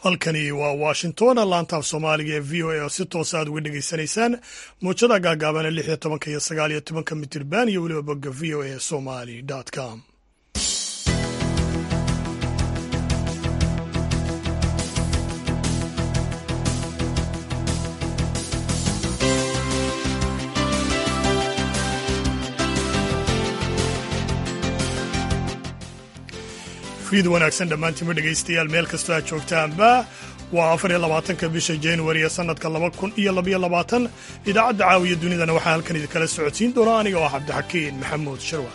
halkani waa washington laantaaf soomaaliga ee v o a oo si toosa aad uga dhegaysanaysaan muujada gaagaabana lix iyo tobanka iyo sagaal iyo tobanka mitirban iyo weliba bogga v o a somali com fiid wanaagsan dhammaantiinma dhegaystayaal meel kastoo aad joogtaanba waa afar iyo labaatanka bisha januari ee sannadka laba kun iyo labaiyo labaatan idaacadda caawiya dunidana waxaa halkan idinkala socodsiin doona aniga oo cabdixakiin maxamuud shirwa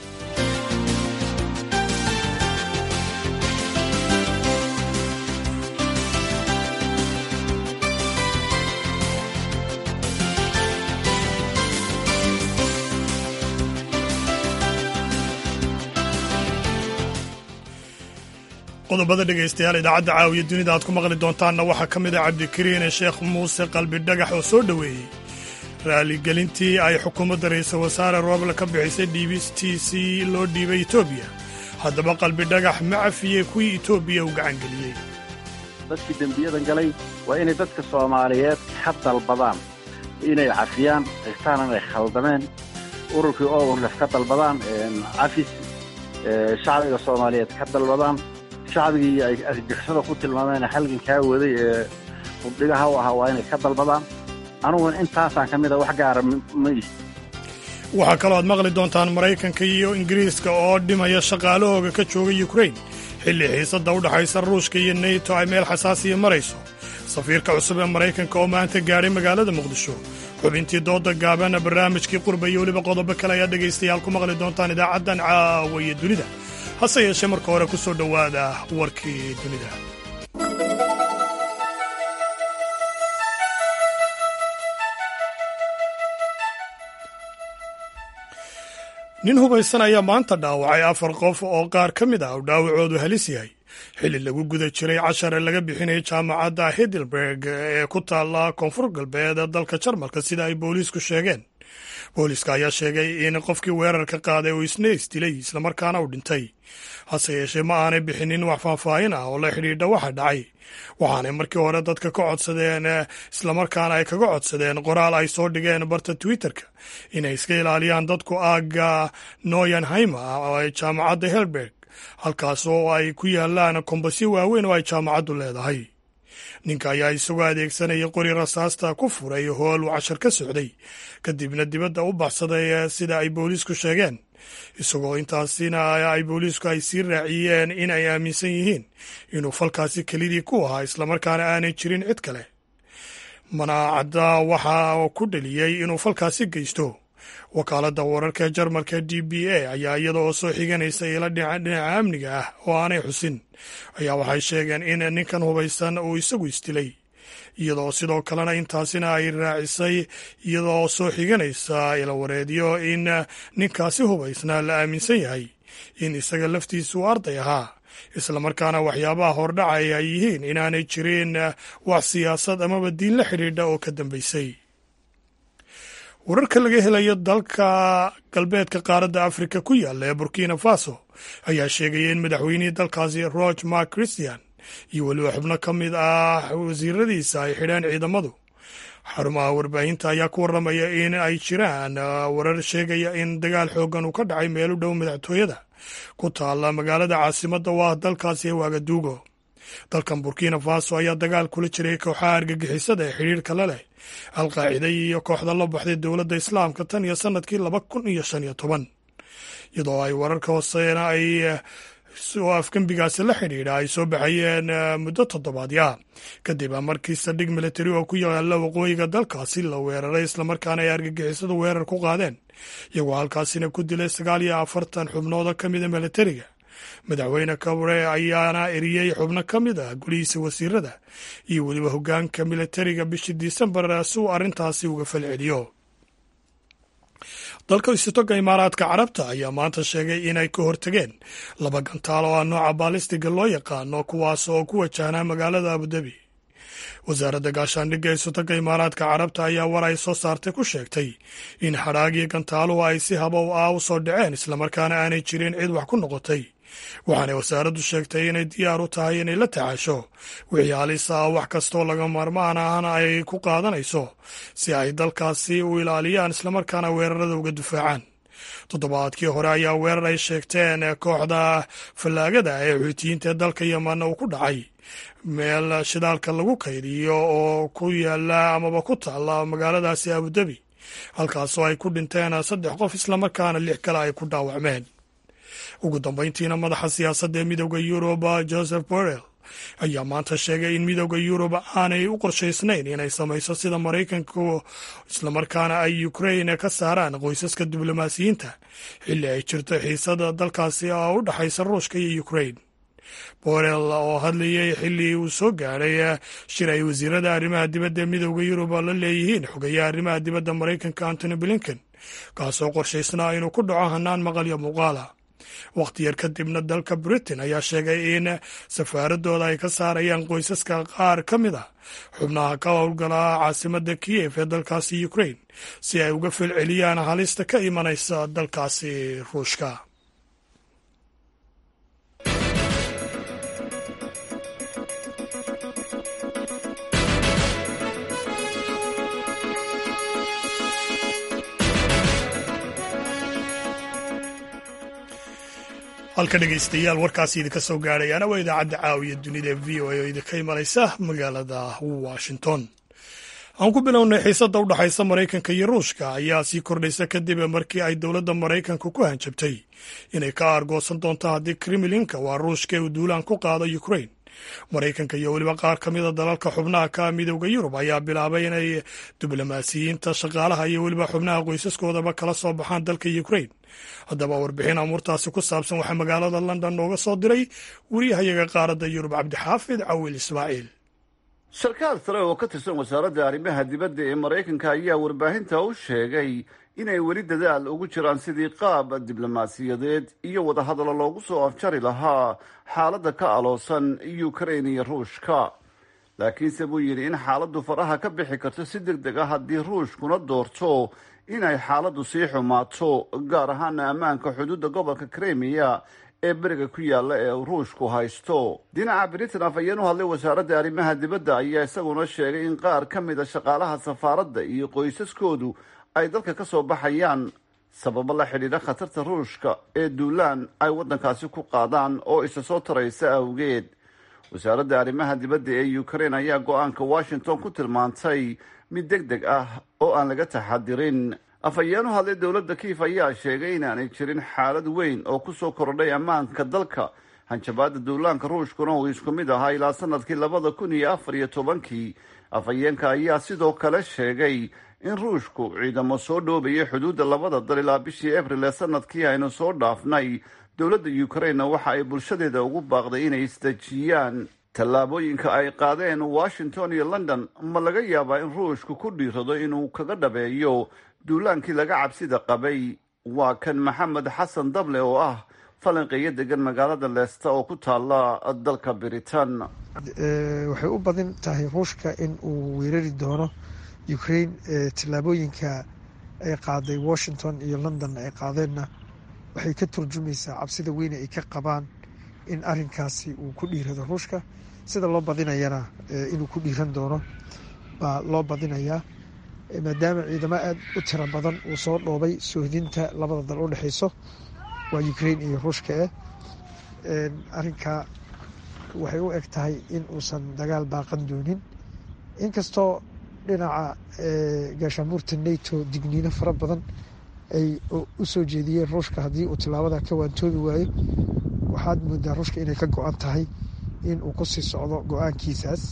qodobada dhegaystayaal idaacadda caawiya dunida aad ku maqli doontaanna waxaa ka mid ah cabdikariin sheekh muuse qalbi dhagax oo soo dhoweeyey raaligelintii ay xukuumadda ra'iisul wasaare roble ka bixisay dhiibistiisii loo dhiibay etoobiya haddaba qalbi dhagax ma cafiyey kuwii etoobiya u gacangeliyey dadkii dembiyadan galay waa inay dadka soomaaliyeed ka dalbadaan inay cafiyaan xitaan inay khaldameen ururkii ourlef ka dalbadaan cafis shacbiga soomaaliyeed ka dalbadaan shacbigii ay argixisada ku tilmaameen halgankaa waday ee hubdhigaha u ahaa waa inay ka dalbadaan aniguna intaasaan ka mid a wax gaara ma ihi waxaa kaloo aad maqli doontaan maraykanka iyo ingiriiska oo dhimaya shaqaalahooga ka jooga yukrain xilli xiisadda u dhaxaysa ruushka iyo neyto ay meel xasaasiya marayso safiirka cusub ee maraykanka oo maanta gaadhay magaalada muqdisho xubintii dooda gaabana barnaamijkii qurba iyo weliba qodobo kale ayaa dhegaystayaal ku maqli doontaan idaacaddan caawaye dunida hase yeeshee marka hore ku soo dhowaada warkii dunida nin hubaysan ayaa maanta dhaawacay afar qof oo qaar ka mid ah uu dhaawacoodu halis yahay xilli lagu guda jiray cashare laga bixinayay jaamacadda hidelberg ee ku taalla koonfur galbeed dalka jarmalka sida ay booliisku sheegeen booliiska ayaa sheegay in qofkii weerarka qaaday uu isna isdilay islamarkaana uu dhintay hase yeeshee ma aanay bixinin wax faahfaahin ah oo la xidhiidha waxa dhacay waxaanay markii hore dadka ka codsadeen islamarkaana ay kaga codsadeen qoraal ay soo dhigeen barta twitterka inay iska ilaaliyaan dadku aagga noyanhima oo ay jaamacadda helberg halkaas oo ay ku yaalaan kombasyo waaweyn oo ay jaamacaddu leedahay ninka ayaa isagoo adeegsanaya qori rasaasta ku furay hool uu cashar ka socday kadibna dibadda u baxsaday sida ay booliisku sheegeen isagoo intaasina ay booliisku ay sii raaciyeen in ay aaminsan yihiin inuu falkaasi kelidii ku ahaa islamarkaana aanay jirin cid kale manaacadda waxa ku dhaliyey inuu falkaasi geysto wakaaladda wararka jarmalka d b a ayaa iyada oo soo xiganaysa ila dhinaca amniga ah oo aanay xusin ayaa waxay sheegeen in ninkan hubaysan uu isagu isdilay iyadoo sidoo kalena intaasina ay raacisay iyadoo soo xiganaysa ilawareedyo in ninkaasi hubaysnaa la aaminsan yahay in isaga laftiisu arday ahaa islamarkaana waxyaabaha hordhacay ay yihiin inaanay jirin wax siyaasad amaba diin la xidhiidha oo ka dambaysay wararka laga helayo dalka galbeedka qaaradda afrika ku yaalla ee burkina faso ayaa sheegaya in madaxweynihii dalkaasi roge mark christian iyo weliba xubno ka mid ah wasiiradiisa ay xidheen ciidamadu xarumaha warbaahinta ayaa ku warramaya in ay jiraan warar sheegaya in dagaal xooggan uu ka dhacay meel u dhow madaxtooyada ku taalla magaalada caasimadda oo ah dalkaasi ee waagaduugo dalkan burkina faso ayaa dagaal kula jiray kooxaha argagixisada ee xidhiirka la leh alqaacida iyo kooxda la baxday dowladda islaamka tan iyo sannadkii laba kun iyo shan iyo toban iyadoo ay wararka hooseena ay oo afgembigaasi la xidhiidha ay soo baxayeen muddo toddobaadya kadib markii saldhig militari oo ku yaala waqooyiga dalkaasi la weeraray islamarkaana ay argagixisadu weerar ku qaadeen iyagoo halkaasina ku dilay sagaal iyo afartan xubnooda ka mida militariga madaxweyne kabre ayaana eriyey xubno ka mid ah gulihiisa wasiirada iyo weliba hoggaanka militariga bishii disembar si uu arrintaasi uga falceliyo dalka istoga imaaraadka carabta ayaa maanta sheegay inay ka hortageen laba gantaal oo ah nooca baalistiga loo yaqaano kuwaas oo ku wajahnaa magaalada abudabi wasaaradda gaashaandhigga istoga imaaraadka carabta ayaa war ay soo saartay ku sheegtay in xadhaagii gantaaluhu ay si habow ah u soo dhaceen islamarkaana aanay jirin cid wax ku noqotay waxaanay wasaaraddu sheegtay inay diyaar u tahay inay la tacaasho wixii halis ah wax kastoo laga maarmaan ahna ay ku qaadanayso si ay dalkaasi u ilaaliyaan islamarkaana weerarada uga difaacaan toddobaadkii hore ayaa weerar ay sheegteen kooxda fallaagada ee xuutiyiinta ee dalka yemanna uu ku dhacay meel shidaalka lagu kaydiyo oo ku yaala amaba ku taalla magaaladaasi abudabi halkaasoo ay ku dhinteen saddex qof islamarkaana lix kale ay ku dhaawacmeen ugu dambayntiina madaxa siyaasadda ee midooda yurub joseph borrell ayaa maanta sheegay in midooda yurub aanay u qorshaysnayn inay samayso sida maraykanku islamarkaana ay ukrain ka saaraan qoysaska diblomaasiyiinta xilli ay jirto xiisada dalkaasi oo u dhexaysa ruushka iyo ukrain borel oo hadlayay xilli uu soo gaadhay shir ay wasiirada arrimaha dibadda ee midooda yurub la leeyihiin xogayaha arrimaha dibadda maraykanka antony blinken kaasoo qorshaysnaa inuu ku dhaco hanaan maqal iyo muuqaala wakhti yar kadibna dalka britain ayaa sheegay in safaaradooda ay ka saarayaan qoysaska qaar ka mid a xubnaha ka howlgala caasimada kiyef ee dalkaasi ukrain si ay uga falceliyaan halista ka imanaysa dalkaasi ruushka halka dhegaystayaal warkaasi idinka soo gaadhayaana waa idaacadda caawiya dunida ee v o a oo idinka imanaysa magaalada washington aan ku bilownay xiisadda u dhexaysa maraykanka iyo ruushka ayaa sii kordhaysa kadib markii ay dowladda maraykanka ku hanjabtay inay ka aargoosan doonto haddii kremlinka waa ruushka uu duulaan ku qaado ukrain maraykanka iyo weliba qaar ka mida dalalka xubnaha ka midowda yurub ayaa bilaabay inay diblomaasiyiinta shaqaalaha iyo weliba xubnaha qoysaskoodaba kala soo baxaan dalka ukrain haddaba warbixin amuurtaasi ku saabsan waxaa magaalada london nooga soo diray wariyahayaga qaaradda yurub cabdixaafid cawil ismaaciil sarkaal sare oo ka tirsan wasaaradda arrimaha dibadda ee maraykanka ayaa warbaahinta u sheegay inay weli dadaal ugu jiraan sidii qaab diblomaasiyadeed iyo wadahadallo loogu soo afjari lahaa xaaladda ka aloosan ukrain iyo ruushka laakiinse buu yidhi in xaaladdu faraha ka bixi karto si deg deg ah haddii ruushkuna doorto inay xaaladdu sii xumaato gaar ahaana ammaanka xuduudda gobolka kremiya ee beriga ku yaalla ee ruushku haysto dhinaca britain afhayeen u hadlay wasaaradda arrimaha dibadda ayaa isaguna sheegay in qaar ka mid a shaqaalaha safaaradda iyo qoysaskoodu ay dalka ka soo baxayaan sababo la xidhiidha khatarta ruushka ee duulaan ay waddankaasi ku qaadaan oo isa soo taraysa awgeed wasaaradda arrimaha dibadda ee ukrain ayaa go-aanka washington ku tilmaantay mid deg deg ah oo aan laga taxadirin afhayeen u hadlay dowladda kiif ayaa sheegay inaanay jirin xaalad weyn oo kusoo kordhay ammaanka dalka hanjabaadda duulaanka ruushkuna uu isku mid ahaa ilaa sanadkii labada kun iyo afar iyo tobankii afhayeenka ayaa sidoo kale sheegay in ruushku ciidamo soo dhoobayay xuduudda labada dal ilaa bishii abril ee sanadkii aynu soo dhaafnay dowladda ukrainna waxa ay bulshadeeda ugu baaqday inay isdejiyaan tallaabooyinka ay qaadeen washington iyo london ma laga yaabaa in ruushku ku dhiirado inuu kaga dhabeeyo duulaankii laga cabsida qabay waa kan maxamed xasan dable oo ah falanqeeyo degan magaalada leesta oo ku taala dalka britain waxay u badan tahay ruushka in uu weerari doono ukraine tallaabooyinka ay qaaday washington iyo london ay qaadeenna waxay ka turjumaysaa cabsida weyne ay ka qabaan in arinkaasi uu ku dhiirado ruushka sida loo badinayana inuu ku dhiiran doono baa loo badinayaa maadaama ciidamo aada u tiro badan uu soo dhoobay soohdinta labada dal u dhexeyso waa ukraine iyo ruushka eh arinkaa waxay u eg tahay in uusan dagaal baaqan doonin inkastoo dhinaca gaashaanbuurta nato digniino fara badan ay u soo jeediyeen ruushka haddii uu tilaabada ka waantoobi waayo waxaad moodaa ruushka inay ka go-an tahay in uu kusii socdo go-aankiisaas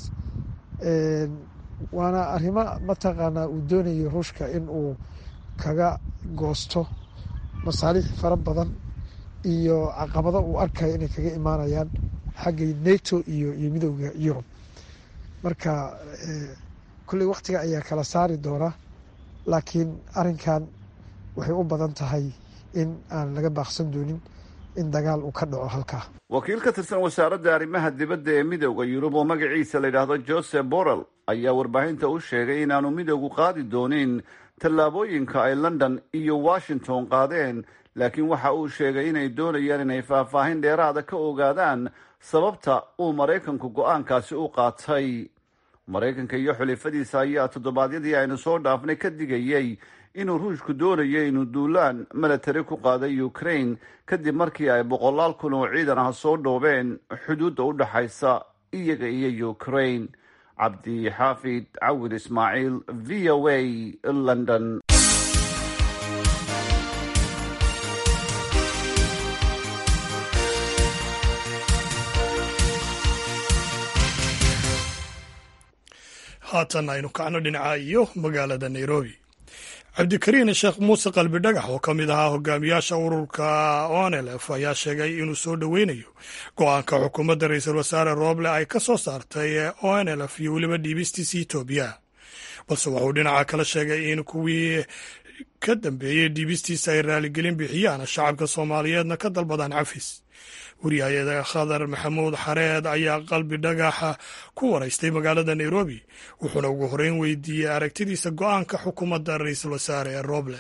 waana arrimo mataqaanaa uu doonayo ruushka in uu kaga goosto masaaliix fara badan iyo caqabado uu arkayo inay kaga imaanayaan xagga nato iyo iyo midooda yurub marka kulley wakhtiga ayaa kala saari doonaa laakiin arrinkan waxay u badan tahay in aan laga baaqsan doonin in dagaal uu ka dhaco halkaa wakiil ka tirsan wasaaradda arrimaha dibadda ee midooda yurub oo magaciisa la yidhaahdo joseph borrell ayaa warbaahinta u sheegay inaanu midoogu qaadi doonin tallaabooyinka ay london iyo washington qaadeen laakiin waxa uu sheegay inay doonayaan inay faahfaahin dheeraada ka ogaadaan sababta uu maraykanku go-aankaasi u qaatay maraykanka iyo xulifadiisa ayaa toddobaadyadii aynu soo dhaafnay ka digayey inuu ruushku doonayo inuu duulaan milatari ku qaaday ukraine kadib markii ay boqolaal kun oo ciidan ah soo dhoobeen xuduudda u dhexaysa iyaga iyo ukraine cabdi xaafid cawid ismaaciil v o a london haatan aynu kacno dhinaca iyo magaalada nairobi cabdikariin sheekh muuse qalbi dhagax oo ka mid ahaa hogaamiyaasha ururka onlf ayaa sheegay inuu soo dhoweynayo go-aanka xukuumadda ra-iisul wasaare rooble ay ka soo saartay onlf iyo weliba dhiibistiisa etoobiya balse wuxuu dhinaca kala sheegay in kuwii ka dambeeyey dhiibistiisa ay raaligelin bixiyaan shacabka soomaaliyeedna ka dalbadaan cafis wariyaayada khadar maxamuud xareed ayaa qalbi dhagaxa ku waraystay magaalada nairobi wuxuuna ugu horeyn weydiiyey aragtidiisa go-aanka xukuumadda ra-iisul wasaare ee rooble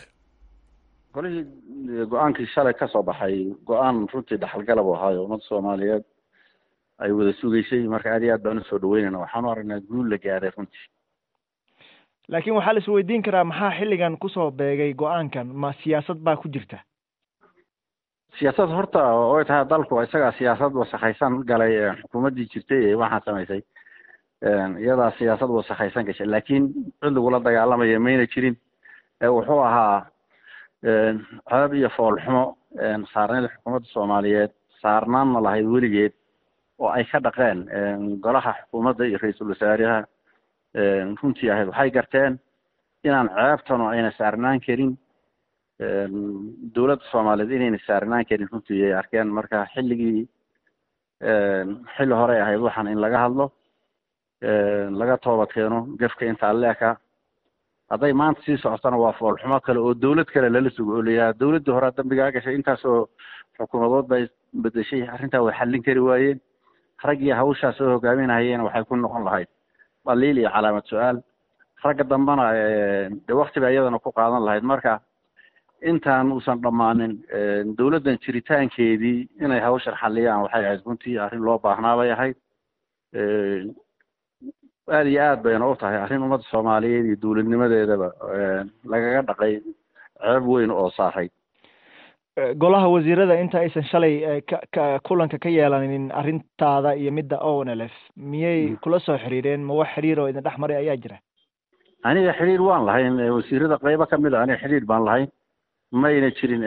golihii go-aankii shalay ka soo baxay go-aan runtii dhaxalgalab u ahaayo ummadda soomaaliyeed ay wada sugaysay marka aad iyo aad baan usoo dhaweynayna waxaan u aragnaa guul la gaaray runtii laakiin waxaa la is weydiin karaa maxaa xilligan kusoo beegay go-aankan ma siyaasad baa ku jirta siyaasad horta way tahay dalku isagaa siyaasad wasakhaysan galay xukuumaddii jirtay ee waxaan samaysay iyadaa siyaasad wasakhaysan gashay laakiin cid lagula dagaalamaya mayna jirin wuxuu ahaa ceeb iyo foolxumo saarneyd xukuumadda soomaaliyeed saarnaanna lahayd weligeed oo ay ka dhaqeen golaha xukuumadda iyo ra-iisul wasaaraha runtii ahayd waxay garteen inaan ceebtanu ayna saarnaan karin dowladda soomaaliyeed inayna saarnaan karin runtii ay arkeen marka xilligii xilli horey ahayd waxaan in laga hadlo laga toobad keeno gefka intaa leeka hadday maanta sii socotona waa foolxumo kale oo dowlad kale lala sugo oo layihaha dowladdii horea dambigaa gashay intaasoo xukuumadood bay bedeshay arrintaa way xallin kari waayeen raggii hawshaa soo hogaaminahayeen waxay ku noqon lahayd dhaliil iyo calaamad su-aal ragga dambena de waktiba iyadana ku qaadan lahayd marka intaan uusan dhammaanin dowladdan jiritaankeedii inay hawshan xalliyaan waxay ahayd runtii arrin loo baahnaa bay ahayd aada iyo aad bayna u tahay arrin ummadda soomaaliyeed iyo dowladnimadeedaba lagaga dhaqay ceeb weyn oo saaray golaha wasiirada inta aysan shalay ka kulanka ka yeelanin arrintaada iyo midda o n l f miyay kula soo xiriireen ma wax xiriir oo idin dhex maray ayaa jira aniga xiriir waan lahayn wasiirada qaybo kamid a aniga xiriir baan lahayn mayna jirin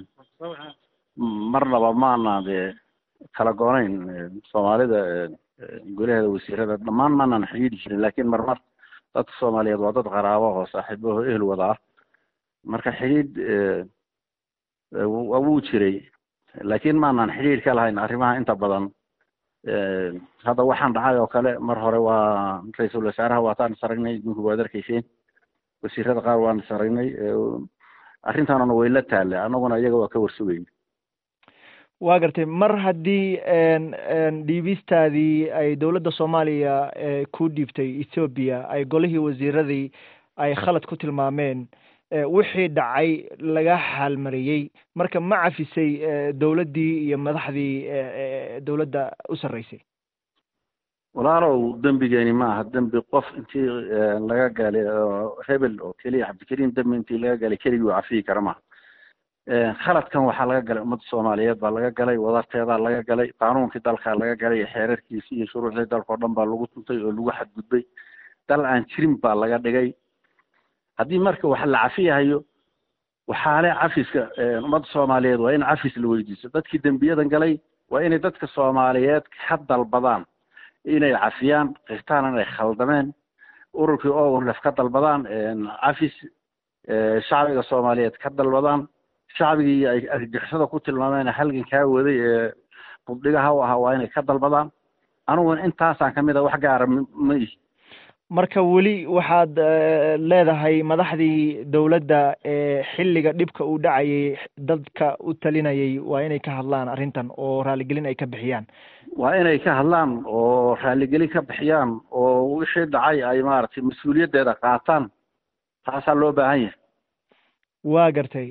marnaba maana de kala goonayn soomaalida golaheeda wasiirada dhammaan maanaan xiriiri jirin laakiin marmar dadka soomaaliyeed waa dad qaraabo oo saaxiibaho ehel wada ah marka xidhiidh wuu jiray laakiin maanaan xidhiidh ka lahayn arrimaha inta badan hadda waxaan dhacay oo kale mar hore waa ra-iisul wasaaraha waataan is aragnay idinku waad arkayseen wasiirada qaar waan is aragnay arrintaanuna way la taallay annaguna iyaga waa ka warsugayn waa gartay mar haddii dhiibistaadii ay dowladda soomaaliya ku dhiibtay ethoobiya ay golihii wasiiradii ay khalad ku tilmaameen wixii dhacay laga xaalmariyey marka ma cafisay dowladdii iyo madaxdii dowladda u sarreysay walaalow dembigeeni ma aha dembi qof intii laga galay hebel oo keliya cabdikariim dembi intii laga galay keligii u cafiyi kara maha khaladkan waxaa laga galay ummadda soomaaliyeed baa laga galay wadarteedaa laga galay qaanuunkii dalkaa laga galay xeerarkiisi iyo shuruucdii dalka o dhan baa lagu tuntay oo lagu xadgudbay dal aan jirin baa laga dhigay haddii marka wax la cafiyahayo waxaa le cafiska ummadda soomaaliyeed waa in cafis la weydiiso dadkii dembiyadan galay waa inay dadka soomaaliyeed ka dalbadaan inay cafiyaan qirtaan inay khaldameen ururkii ownlef ka dalbadaan cafis shacbiga soomaaliyeed ka dalbadaan shacbigii ay argixisada ku tilmaameen halgan kaa waday ee buddhigaha u ahaa waa inay ka dalbadaan aniguna intaasaan kamid a wax gaara ma ihi marka weli waxaad leedahay madaxdii dowladda ee xilliga dhibka uu dhacayay dadka u talinayay waa inay ka hadlaan arrintan oo raaligelin ay ka bixiyaan waa inay ka hadlaan oo raaligelin ka bixiyaan oo wixii dhacay ay maaragtay mas-uuliyaddeeda qaataan taasaa loo baahan yahay waa gartay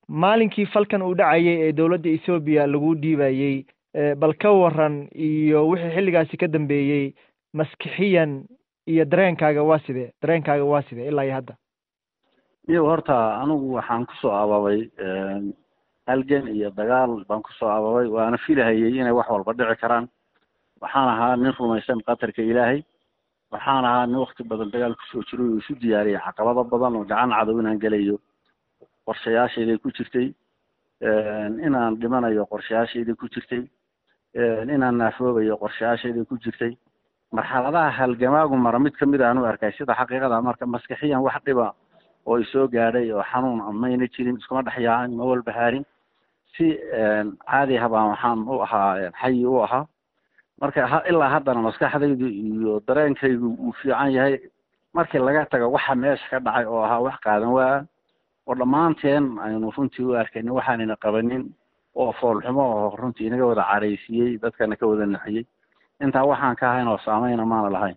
maalinkii falkan uu dhacayay ee dowladda ethoobiya lagu dhiibayey bal ka waran iyo wixii xilligaasi ka dambeeyey maskixiyan iyo dareenkaaga waa sidee dareenkaaga waa sidee ilaa iyo hadda iyago horta anigu waxaan kusoo ababay halgan iyo dagaal baan kusoo ababay waana filahayay inay wax walba dhici karaan waxaan ahaa nin rumaysan qatarka ilaahay waxaan ahaa nin wakti badan dagaal kusoo jiro oo isu diyaariyay caqabado badan oo gacan cadow inaan gelayo qorshayaashayday ku jirtay inaan dhimanayo qorshayaashayday ku jirtay inaan naafoobayo qorshayaashayday ku jirtay marxaladaha halgamaagu mara mid kamid aan u arkay sida xaqiiqada marka maskixiyan wax dhiba oo isoo gaadhay oo xanuun mayna jirin iskuma dhex yaacin ma walbahaarin si caadi habaan waxaan u ahaa xayi u ahaa marka ilaa haddana maskaxdaydu iyo dareenkaygu uu fiican yahay markii laga tago waxa meesha ka dhacay oo ahaa wax qaadan waa oo dhammaanteen aynu runtii u arkaynin waxaanayna qabanin oo foolxumo oo runtii inaga wada caraysiiyey dadkana ka wada naxiyey intaa waxaan ka ahayn oo saameyna maana lahayn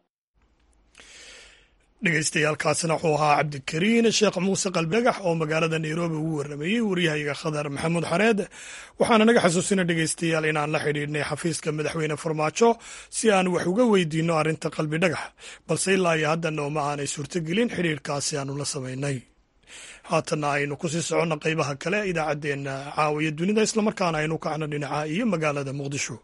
dhegeystayaaalkaasina wuxuu ahaa cabdikariin sheekh muuse qalbidhagax oo magaalada nairobi ugu warramayey waryahayaga khadar maxamuud xareed waxaana naga xasuusina dhegeystayaal inaan la xidhiidhnay xafiiska madaxweyne farmaajo si aan wax uga weydiinno arrinta qalbidhagax balse ilaa iyo haddana uma aanay suurtogelin xidhiidhkaasi aanu la samaynay haatanna aynu kusii soconno qeybaha kale idaacaddeenna caawiya dunida islamarkaana aynu kacno dhinaca iyo magaalada muqdisho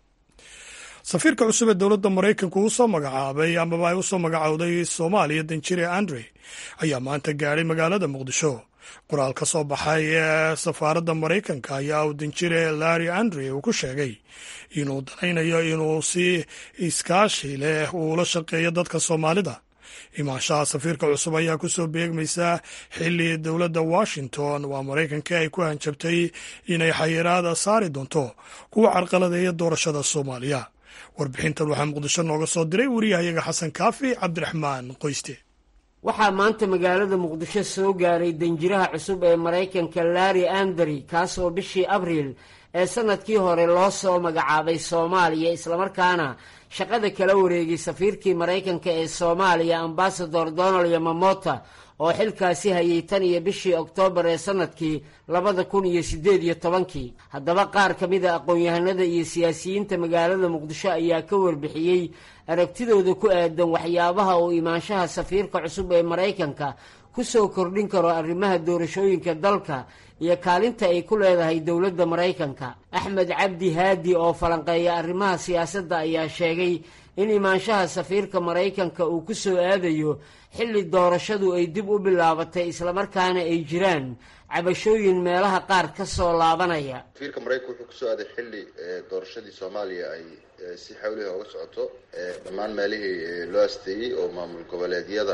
safiirka cusub ee dowladda maraykanku uu soo magacaabay amaba ay u soo magacowday soomaaliya danjire andre ayaa maanta gaadhay magaalada muqdisho qoraal ka soo baxay ee safaaradda maraykanka ayaa uu danjire larry andre uu ku sheegay inuu danaynayo inuu si iskaashi leh uula shaqeeyo dadka soomaalida imaanshaha safiirka cusub ayaa ku soo beegmaysaa xilli dowladda washington waa maraykanka ay ku hanjabtay inay xayiraada saari doonto kuwa carqaladeeya doorashada soomaaliya warbixintan waxaa muqdisho nooga soo diray wariyahayaga xasan kaafi cabdiraxmaan qoyste waxaa maanta magaalada muqdisho soo gaaray danjiraha cusub ee maraykanka larry andry kaasoo bishii abriil ee sanadkii hore loo soo magacaabay soomaaliya islamarkaana shaqada kala wareegay safiirkii maraykanka ee soomaaliya ambasador donald yamamota oo xilkaasi hayay tan iyo bishii oktoobar ee sanadkii labada kun iyo siddeed iyo tobankii haddaba qaar ka mid a aqoon-yahanada iyo siyaasiyiinta magaalada muqdisho ayaa ka warbixiyey aragtidooda ku aadan waxyaabaha uu imaanshaha safiirka cusub ee maraykanka ku soo kordhin karo arrimaha doorashooyinka dalka iyo kaalinta ay ku leedahay dowladda maraykanka axmed cabdi haadi oo falanqeeya arrimaha siyaasadda ayaa sheegay in imaanshaha safiirka maraykanka uu ku soo aadayo xilli doorashadu ay dib u bilaabatay islamarkaana ay jiraan cabashooyin meelaha qaar ka soo laabanaya safiirka maraykanka wuxuu kusoo aaday xilli doorashadii soomaaliya ay si xawliha uga socoto dhammaan meelihii loo asteeyey oo maamul goboleedyada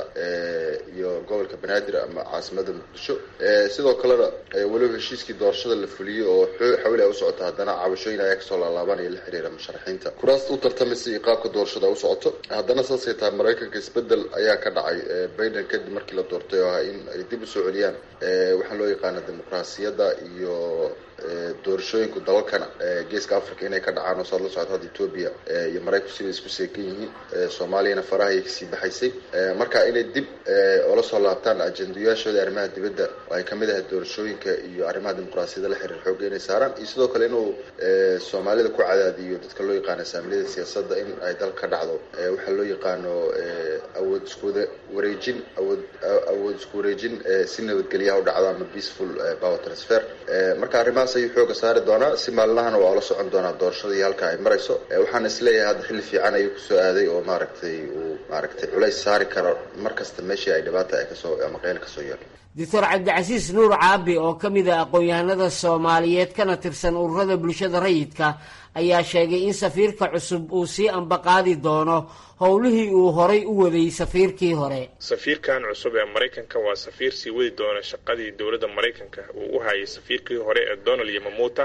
iyo gobolka banaadir ama caasimada muqdisho sidoo kalena weliba heshiiskii doorashada la fuliyey oo xawliha usocota haddana cabashooyin ayaa kasoo laalaabanaya la xiriira musharaxiinta kuraasta u tartamaysa iyo qaabka doorashada u socoto haddana saasay tahay maraykanka isbedel ayaa ka dhacay biden kadib markii la doortay oo ah in ay dib usoo celiyaan waxaa loo yaqaana dimuqraasiyadda iyo doorashooyinku dalalkana geeska africa inay ka dhacaan oo saad la socota hadda etoobiya iyo maraykanku siday isku seekan yihiin soomaaliyana faraha ayay kasii baxaysay marka inay dib oola soo laabtaan ajendayaashooda arrimaha dibadda oo ay kamid ahay doorashooyinka iyo arrimaha dimuqraasiyadda la xiriir xooga inay saaraan iyo sidoo kale inuu soomaalida ku cadaadiyo dadka loo yaqaano saamiliyada siyaasadda in ay dal ka dhacdo waxaa loo yaqaano awood iskuwada wareejin awood awood isku wareejin si nabadgelyaha u dhacdo ama peaceful power transfer marka arrimahaas ayuu xooga saari doonaa si maalinahana waa ula socon doonaa doorashada iyo halka ay marayso waxaan isleeyahay hadda xilli fiican ayuu kusoo aaday oo maaragtay uu maaragtay culays saari karo mar kasta meeshii ay dhibaata ay kasoo ama qeyl kasoo yeelo doctor cabdicasiis nuur caabi oo ka mid a aqoon-yahanada soomaaliyeed kana tirsan ururada bulshada rayidka ayaa sheegay in safiirka cusub uu sii ambaqaadi doono howlihii uu horay u waday safiirkii hore safiirkan cusub ee maraykanka waa safiir sii wadi doona shaqadii dowladda maraykanka uu u hayay safiirkii hore ee donald yamamuta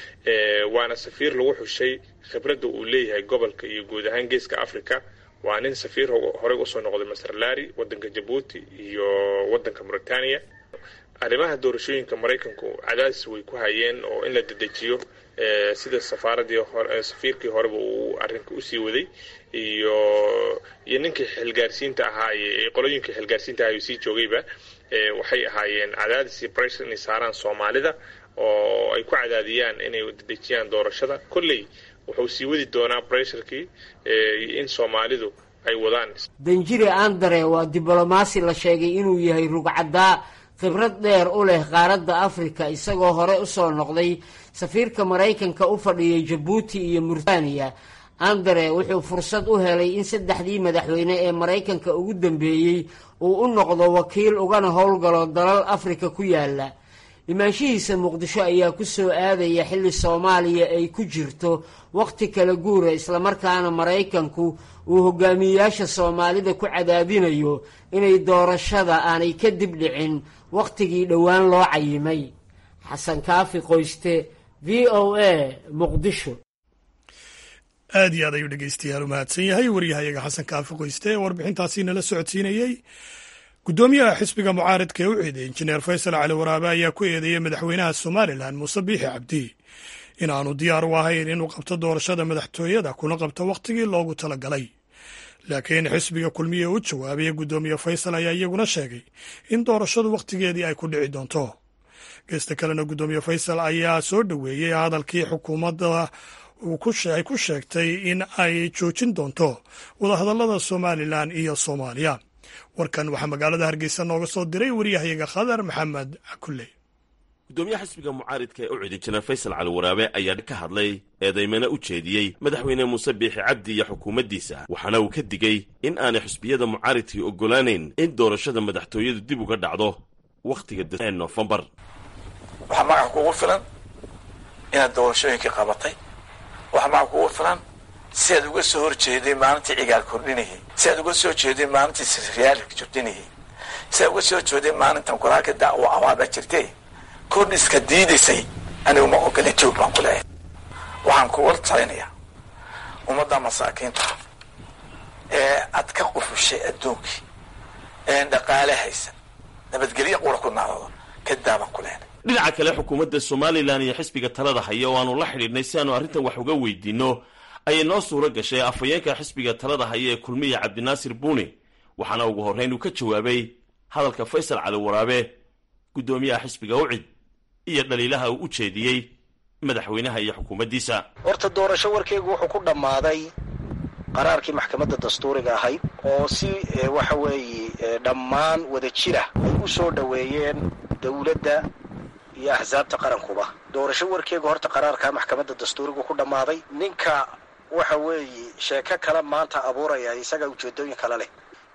waana safiir lagu xushay khibradda uu leeyahay gobolka iyo guud ahaan geeska africa waa nin safiir horey usoo noqday master lari wadanka jabuuti iyo wadanka mauritania arrimaha doorashooyinka maraykanku cadaadis way ku hayeen oo in la dedejiyo sida safaaradii hore safiirkii horeba uu arrinka usii waday iyo iyo ninkii xilgaarsiinta ahaa iyo qolooyinkii xilgaarsiinta ahaa sii joogayba waxay ahaayeen cadaadis iyo breshar inay saaraan soomaalida oo ay ku cadaadiyaan inay dedejiyaan doorashada kolley wuxuu sii wadi doonaa bresharkii in soomaalidu ay wadaan danjire andere waa diblomaasi la sheegay inuu yahay rugcaddaa khibrad dheer u leh qaaradda afrika isagoo hore usoo noqday safiirka maraykanka u fadhiyay jabuuti iyo murtaniya andere wuxuu fursad u helay in saddexdii madaxweyne ee maraykanka ugu dambeeyey uu u noqdo wakiil ugana howlgalo dalal afrika ku yaala imaanshihiisa muqdisho ayaa ku soo aadaya xilli soomaaliya ay ku jirto wakhti kala guura islamarkaana maraykanku uu hogaamiyeyaasha soomaalida ku cadaadinayo inay doorashada aanay ka dib dhicin wakhtigii dhowaan loo cayimay xasan kaafi qoyste v o a muqdisho aad iyo aad ayuu dhegeystayaal u mahadsan yahay waryahayaga xasan kaafi qoyste ee warbixintaasi nala socodsiinayey guddoomiyaha xisbiga mucaaridka ee u ciiday injineer faysal cali waraabe ayaa ku eedeeyey madaxweynaha somalilan muuse biixi cabdi in aanu diyaar u ahayn inuu qabto doorashada madaxtooyada kuna qabto wakhtigii loogu talagalay laakiin xisbiga kulmiye u jawaabaya guddoomiye faysal ayaa iyaguna sheegay in doorashadu wakhtigeedii ay ku dhici doonto geesta kalena guddoomiye faysal ayaa soo dhoweeyey hadalkii xukuumadda ay ku sheegtay in ay joojin doonto wadahadallada somalilan iyo soomaaliya warkan waxaa magaalada hargeysa nooga soo diray waryahayaga khadar maxamed cakulle gudoomiyaha xisbiga mucaaridka ee u cidi jineer faysal cali waraabe ayaa ka hadlay eedaymana u jeediyey madaxweyne muuse biixi cabdi iyo xukuumaddiisa waxaana uu ka digey in aanay xisbiyada mucaaridkii oggolaanayn in doorashada madaxtooyadu dib uga dhacdo wakhtiga ee noofembar waxaa magaca kugu filan inaad doorashooyinkii qabatay waxaa magaca kugu filan si aad uga soo horjeeday maalintii cigaal kordhinayay si aad uga soo jeeday maalintii siryaal jordhinayay si aad uga soo jeeday maalintan qoraalka dacwo awaaba jirtay kordhiska diidaysay anigu ma ogolin joog baan ku leeyahay waxaan kuga talinayaa ummadda masaakiinta ee aad ka qufushay adduunkii een dhaqaale haysan nabadgelyo qura ku naadado kadaa baan ku leeyahay dhinaca kale xukuumadda somalilan iyo xisbiga talada haya oo aanu la xidhiidhnay si aanu arrintan wax uga weydiinno ayay noo suuro gashay afhayeenka xisbiga talada haya ee kulmiya cabdinaasir buuni waxaana ugu horrayn uu ka jawaabay hadalka faysal cali waraabe guddoomiyaha xisbiga ucid iyo dhaliilaha uu u jeediyey madaxweynaha iyo xukuumaddiisa horta doorasho warkeygu wuxuu ku dhammaaday qaraarkii maxkamadda dastuuriga ahayd oo si waxa weeye dhammaan wada jira ay u soo dhoweeyeen dowladda iyo axsaabta qarankuba doorasho warkeegu horta qaraarka maxkamadda dastuurigu ku dhammaaday ninka waxa weeye sheeko kale maanta abuuraya isaga ujeedooyin kale leh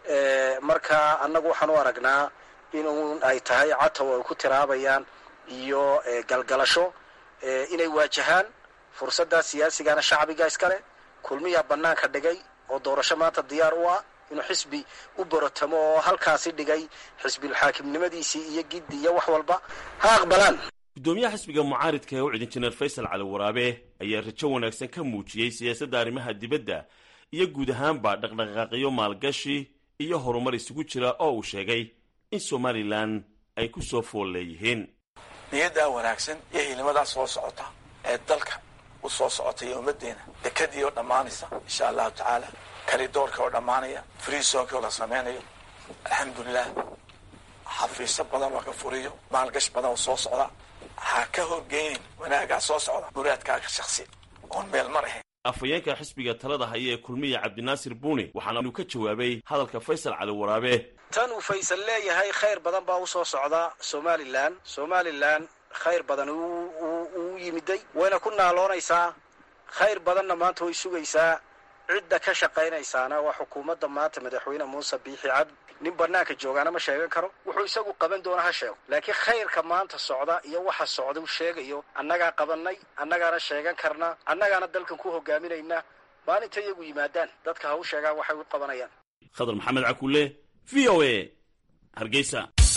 marka annagu waxaan u aragnaa in ay tahay catow ay ku tiraabayaan iyo galgalasho inay waajahaan fursaddaa siyaasigana shacbiga iskale kulmiyaa bannaanka dhigay oo doorasho maanta diyaar u ah inuu xisbi u borotamo oo halkaasi dhigay xisbilxaakimnimadiisii iyo giddi iyo wax walba ha aqbalaan guddoomiyaha xisbiga mucaaridka ee u cid injineer faysal cali waraabe ayaa rajo wanaagsan ka muujiyey siyaasadda arrimaha dibadda iyo guud ahaanba dhaqdhaqaaqyo maalgashi iyo horumar isugu jira oo uu sheegay in somalilan ay ku soo fool leeyihiin niyaddaa wanaagsan iyo hilimadaa soo socota ee dalka u soo socota iyo ummaddeena dekadii oo dhammaanaysa insha allahu tacaala karidoorka oo dhammaanaya freesonki oo la samaynayo alxamdulilah xafiisyo badan oo ka furiyo maalgash badan oo soo socda ha ka horgeynin wanaagaa soo socda muraadkaaga shaksi oon meel mar ahayn afhayeenka xisbiga talada haya ee kulmiya cabdinaasir buuni waxaana uu ka jawaabay hadalka faysal cali waraabe tan uu faysal leeyahay khayr badan baa usoo socda somalilan somalilan khayr badan uu yimiday wayna ku naaloonaysaa khayr badanna maanta way sugaysaa cidda ka shaqaynaysaana waa xukuumadda maanta madaxweyne muuse biixi cabdi nin banaanka joogaana ma sheegan karo wuxuu isagu qaban doona ha sheego laakiin khayrka maanta socda iyo waxa socda uu sheegayo annagaa qabanay annagaana sheegan karna annagaana dalkan ku hogaaminayna maalinta iyagu yimaadaan dadka ha u sheegaan waxay u qabanayaan khadar maxamed cakulle v o a hargeysa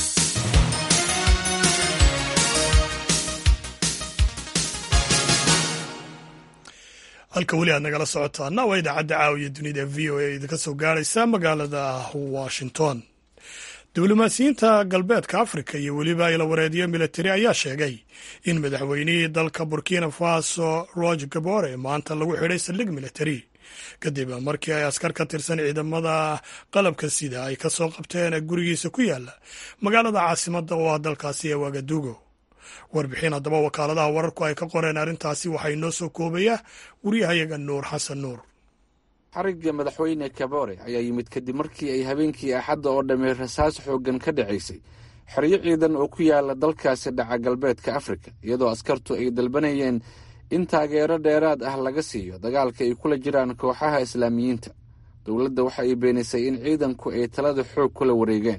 halka weli aad nagala socotaana waa idaacadda caawiya dunida v o a idinka soo gaaraysa magaalada washington diblomaasiyiinta galbeedka afrika iyo weliba ilawareedyo militari ayaa sheegay in madaxweynihii dalka burkina faso roger gabore maanta lagu xidhay saldhig militari kadib markii ay askar ka tirsan ciidamada qalabka sida ay ka soo qabteen gurigiisa ku yaala magaalada caasimadda oo ah dalkaasi ee wagadugo warbixin haddaba wakaaladaha wararku ay ka qoreen arrintaasi waxaa inoo soo koobaya wariyahayaga nuur xasan nuur xarigga madaxweyne kabore ayaa yimid kadib markii ay habeenkii axadda oo dhammey rasaas xooggan ka dhacaysay xeryo ciidan oo ku yaala dalkaasi dhaca galbeedka afrika iyadoo askartu ay dalbanayeen in taageero dheeraad ah laga siiyo dagaalka ay kula jiraan kooxaha islaamiyiinta dowladda waxa ay beenisay in ciidanku ay talada xoog kula wareegeen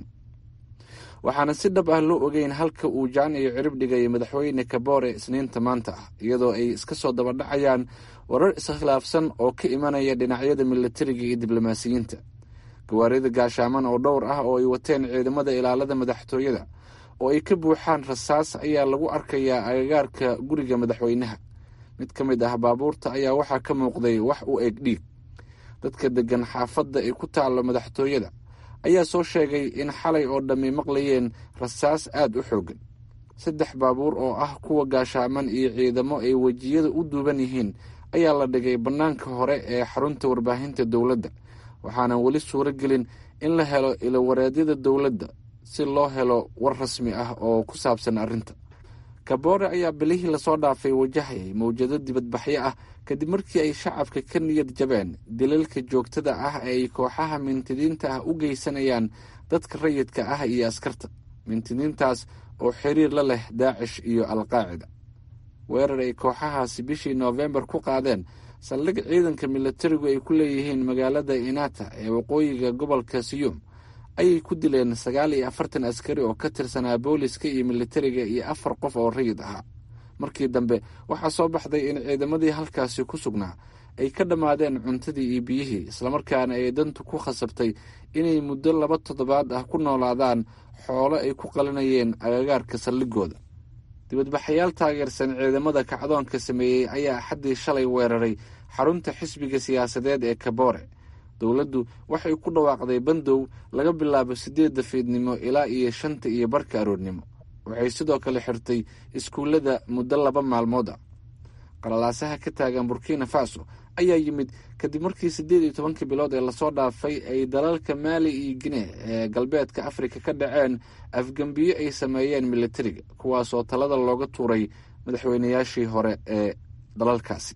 waxaana si dhab ah loo ogeyn halka uu jaan iyo cirib dhigay madaxweyne kabore isniinta maanta ah iyadoo ay iska soo dabadhacayaan warar iskhilaafsan oo ka imanaya dhinacyada milatariga iyo diblomaasiyiinta gawaarida gaashaaman oo dhowr ah oo ay wateen ciidamada ilaalada madaxtooyada oo ay ka buuxaan rasaas ayaa lagu arkayaa agagaarka guriga madaxweynaha mid ka mid ah baabuurta ayaa waxaa ka muuqday wax u eg dhiig dadka deggan xaafadda ay ku taallo madaxtooyada ayaa soo sheegay in xalay oo dhammi maqlayeen rasaas aad u xooggan saddex baabuur oo ah kuwa gaashaaman iyo ciidamo ay wejiyada u duuban yihiin ayaa la dhigay bannaanka hore ee xarunta warbaahinta dowladda waxaana weli suuro gelin in la helo ilowareedyada dowladda si loo helo war rasmi ah oo ku saabsan arrinta kaboore ayaa bilihii lasoo dhaafay wajahayay mawjado dibadbaxyo ah kadib markii ay shacabka ka niyad jabeen dilalka joogtada ah ee ay kooxaha mintidiinta ah u geysanayaan dadka rayidka ah iyo askarta mintidiintaas oo xiriir la leh daacish iyo alqaacida weerar ay kooxahaasi bishii noofembar ku qaadeen saldhig ciidanka milatarigu ay ku leeyihiin magaalada inata ee waqooyiga gobolka siyuum ayay ku dileen sagaal iyo afartan askari oo ka tirsanaa booliska iyo militariga iyo afar qof oo rayid ahaa markii dambe waxaa soo baxday in ciidamadii halkaasi ku sugnaa ay ka dhammaadeen cuntadii iyo biyihii islamarkaana ay dantu ku khasabtay inay muddo laba toddobaad ah ku noolaadaan xoolo ay ku qalinayeen agagaarka saldhigooda dibadbaxayaal taageersan ciidamada kacdoonka sameeyey ayaa axaddii shalay weeraray xarunta xisbiga siyaasadeed ee kaboore dowladdu waxay ku dhawaaqday bandow laga bilaabo siddeedda fiidnimo ilaa iyo shanta iyo barka aroornimo waxay sidoo kale xirtay iskuullada muddo laba maalmood ah qalalaasaha ka taagan burkina faso ayaa yimid kadib markii siddeed iyo tobankii bilood ee lasoo dhaafay ay dalalka maali iyo gine ee galbeedka afrika ka dhaceen afgembiyo ay sameeyeen militariga kuwaasoo talada looga tuuray madaxweynayaashii hore ee dalalkaasi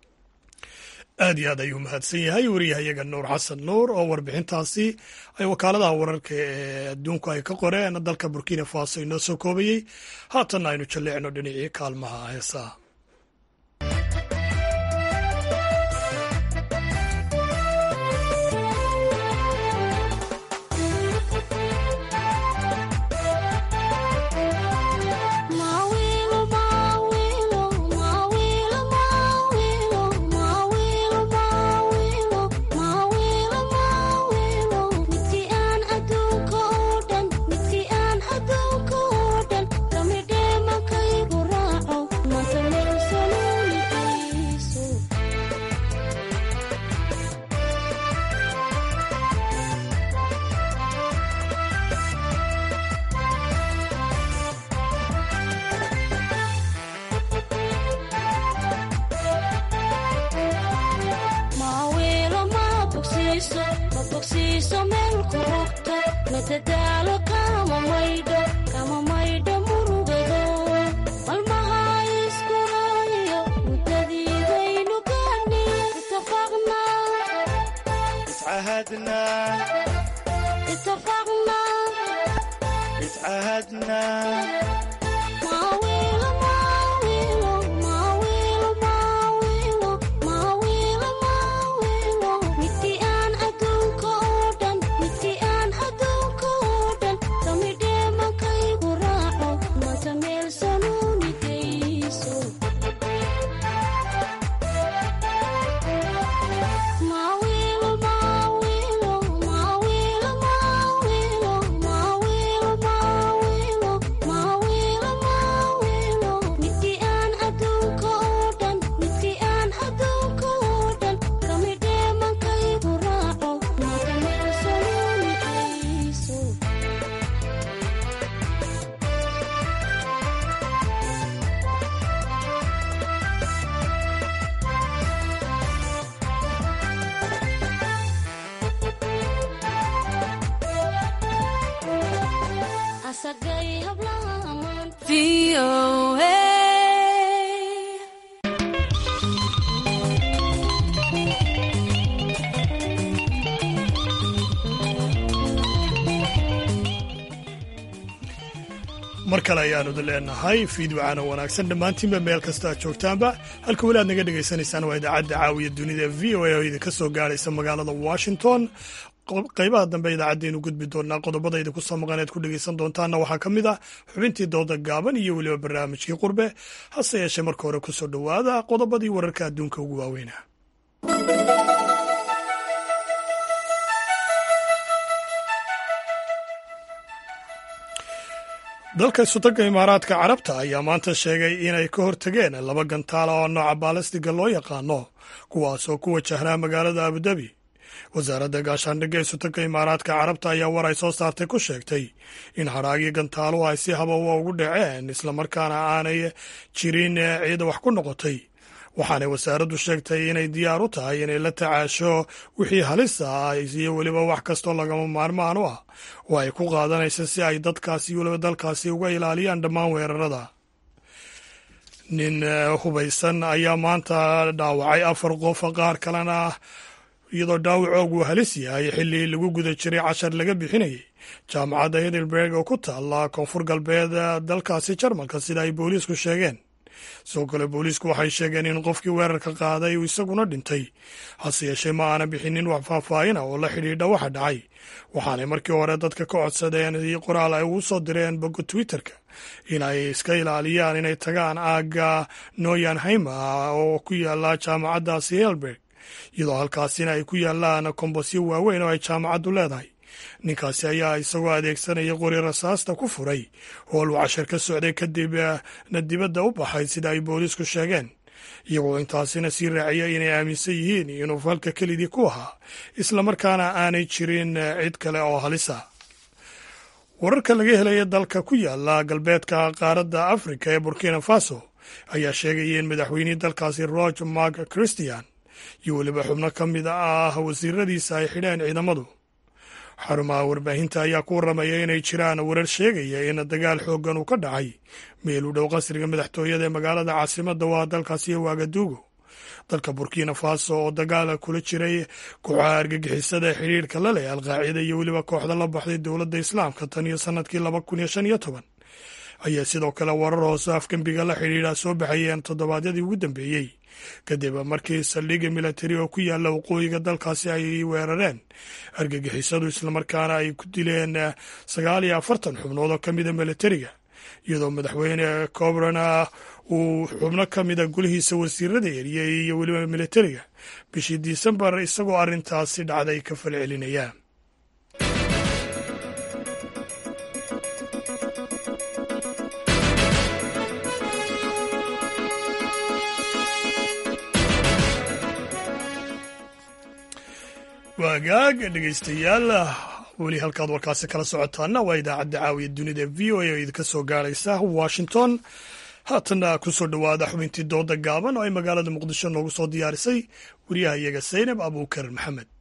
aad iyo aad ayuu mahadsan yahay wariyahayaga nuur xasan nuur oo warbixintaasi ay wakaaladaha wararka ee adduunku ay ka qoreen dalka burkina faso inoo soo koobayey haatanna aynu jalleecno dhinacii kaalmaha heesaha mar kale ayaanu leenahay fiidwacana wanaagsan dhammaantiinba meel kasta aad joogtaanba halka weli aad naga dhagaysanaysaan waa idaacadda caawiya dunida v o a oo idinka soo gaadhaysa magaalada washington qaybaha dambe idaacaddeenu gudbi doonaa qodobada idinku soo maqan ead ku dhegaysan doontaanna waxaa ka mid ah xubintii dooda gaaban iyo weliba barnaamijkii qurbe hase yeeshee marka hore kusoo dhowaada qodobadii wararka adduunka ugu waaweyna dalka isutaga imaaraadka carabta ayaa maanta sheegay inay ka hortageen laba gantaala oo nooca baalastiga loo yaqaano kuwaas oo ku wajahnaa magaalada abudabi wasaaradda gaashaandhigga isutaga imaaraadka carabta ayaa war ay soo saartay ku sheegtay in hadhaagii gantaaluhu ay si habawa ugu dhaceen islamarkaana aanay jirin ciida wax ku noqotay waxaanay wasaaraddu sheegtay inay diyaar u tahay inay la tacaasho wixii halis ah iyo weliba wax kastoo lagama maarmaan u ah oo ay ku qaadanaysa si ay dadkaasi weliba dalkaasi uga ilaaliyaan dhammaan weerarada nin hubaysan ayaa maanta dhaawacay afar qof qaar kalena iyadoo dhaawacoogu halis yahay xilli lagu guda jiray cashar laga bixinayay jaamacadda hidelberg oo ku taalla koonfur galbeed dalkaasi jarmalka sida ay booliisku sheegeen sidoo kale booliisku waxay sheegeen in qofkii weerarka qaaday uu isaguna dhintay hase yeeshee ma aana bixinin wax faahfaahina oo la xidhiidha waxa dhacay waxaanay markii hore dadka ka codsadeen qoraal ay ugu soo direen bogga twitterka in ay iska ilaaliyaan inay tagaan aagga noyanheimer oo ku yaala jaamacaddaasi helberg iyadoo halkaasina ay ku yaalaan kombosyo waaweyn oo ay jaamacaddu leedahay ninkaasi ayaa isagoo adeegsanaya qori rasaasta ku furay hool uu cashar ka socday kadibna dibadda u baxay sida ay booliisku sheegeen iyagoo intaasina sii raaciya inay aaminsan yihiin inuu falka kelidii ku ahaa islamarkaana aanay jirin cid kale oo halisa wararka laga helaya dalka ku yaala galbeedka qaaradda afrika ee burkina faso ayaa sheegaya in madaxweynihii dalkaasi roge mark christian iyo weliba xubno ka mid ah wasiiradiisa ay xidheen ciidamadu xarumaha warbaahinta ayaa ku warramaya inay jiraan warar sheegaya in dagaal xooggan uu ka dhacay meel u dhow qasriga madaxtooyada ee magaalada caasimadda waa dalkaasi wagaduugo dalka burkina faso oo dagaal kula jiray kooxaha argagixisada xidhiirka la leh alqaacida iyo weliba kooxda la baxday dowladda islaamka tan iyo sannadkii laba kun iyo shan iyo toban ayaa sidoo kale warar hoose afgembiga la xidhiidha soo baxayeen toddobaadyadii ugu dambeeyey kadib markii saldhigga milatari oo ku yaalla waqooyiga dalkaasi ay weerareen argagixisadu islamarkaana ay ku dileen sagaal iyo afartan xubnood oo ka mida milatariga iyadoo madaxweyne cobrana uu xubno ka mida golihiisa wasiirada eriyey iyo weliba milatariga bishii disembar isagoo arrintaasi dhacday ka falcelinaya waagaag dhegaystayaal weli halkaad warkaasi kala socotaana waa idaacadda caawiya dunida v o a oo idinka soo gaaraysa washington haatanna ku soo dhowaada xubintii dooda gaaban oo ay magaalada muqdisho noogu soo diyaarisay wariyaha iyaga saynab abuukar maxamed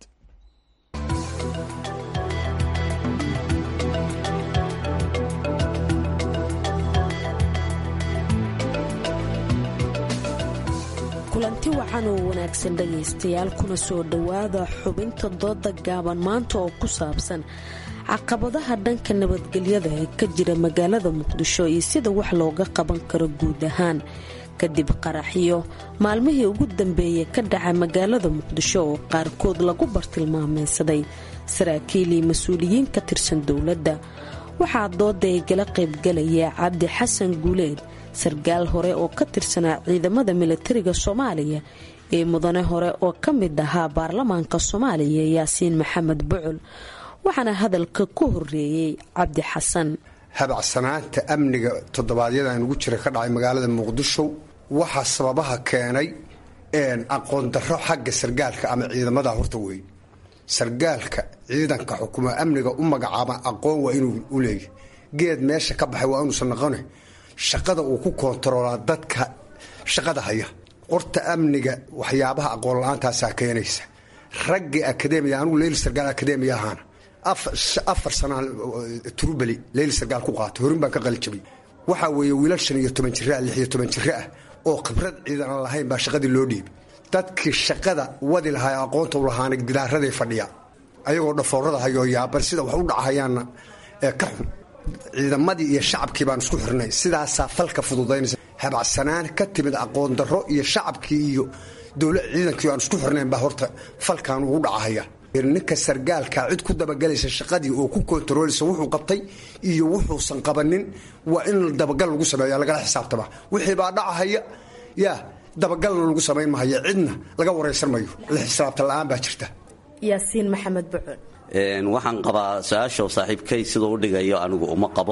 kulanti wacan oo wanaagsan dhegaystayaal kuna soo dhowaada xubinta dooda gaaban maanta oo ku saabsan caqabadaha dhanka nabadgelyada ee ka jira magaalada muqdisho iyo sida wax looga qaban karo guud ahaan kadib qaraxyo maalmihii ugu dambeeyey ka dhaca magaalada muqdisho oo qaarkood lagu bartilmaameysaday saraakiil iyo mas-uuliyiin ka tirsan dowladda waxaa dooda ay gala qaybgalaya cabdi xasan guuleed sarkaal hore oo ka tirsanaa ciidamada milatariga soomaaliya ee mudane hore oo ka mid ahaa baarlamaanka soomaaliya yaasiin maxamed bucul waxaana hadalka ku horeeyey cabdi xasan habacsanaanta amniga toddobaadyadaan ugu jira ka dhacay magaalada muqdisho waxaa sababaha keenay aqoon darro xagga sargaalka ama ciidamada horta weyn sargaalka ciidanka xukuma amniga u magacaaba aqoon waa inuu u leeyahy geed meesha ka baxay waa inuusan noqone shaqada uu ku koontaroolaa dadka shaqada haya qorta amniga waxyaabaha aqoon la-aantaasaa keenaysa raggii akademiya anugu leyli sargaal akademiya ahaana afar sanaa turubeli leyli sargaal ku qaatay horin baan ka qalijabay waxaa weeye wiilal shan iyo toban jira lix iyo toban jiro ah oo khibrad ciidan aan lahayn baa shaqadii loo dhiibay dadkii shaqada wadi lahaa ee aqoonta u lahaana gidaaraday fadhiya ayagoo dhafoorada hayoo yaaban sida wax u dhacahayaanna ee ka xun ciidamadii iyo shacabkii baan isku xirnay sidaasaa falka fududaynaysa habacsanaan ka timid aqoon darro iyo shacabkii iyo dowla ciidankii aan isku xirnayn baa horta falkan ugu dhacahaya ninka sargaalka cid ku dabagelaysa shaqadii oo ku kontarooleysa wuxuu qabtay iyo wuxuusan qabanin waa in dabagal lagu sameeya lagala xisaabtama wixii baa dhacahaya yaa dabagalna lagu samayn mahayo cidna laga waraysan mayo la xisaabta la-aan baa jirta yaasiin maxamed bucul waxaan qabaa su-aasha saaxiibkay siduu u dhigayo anigu uma qabo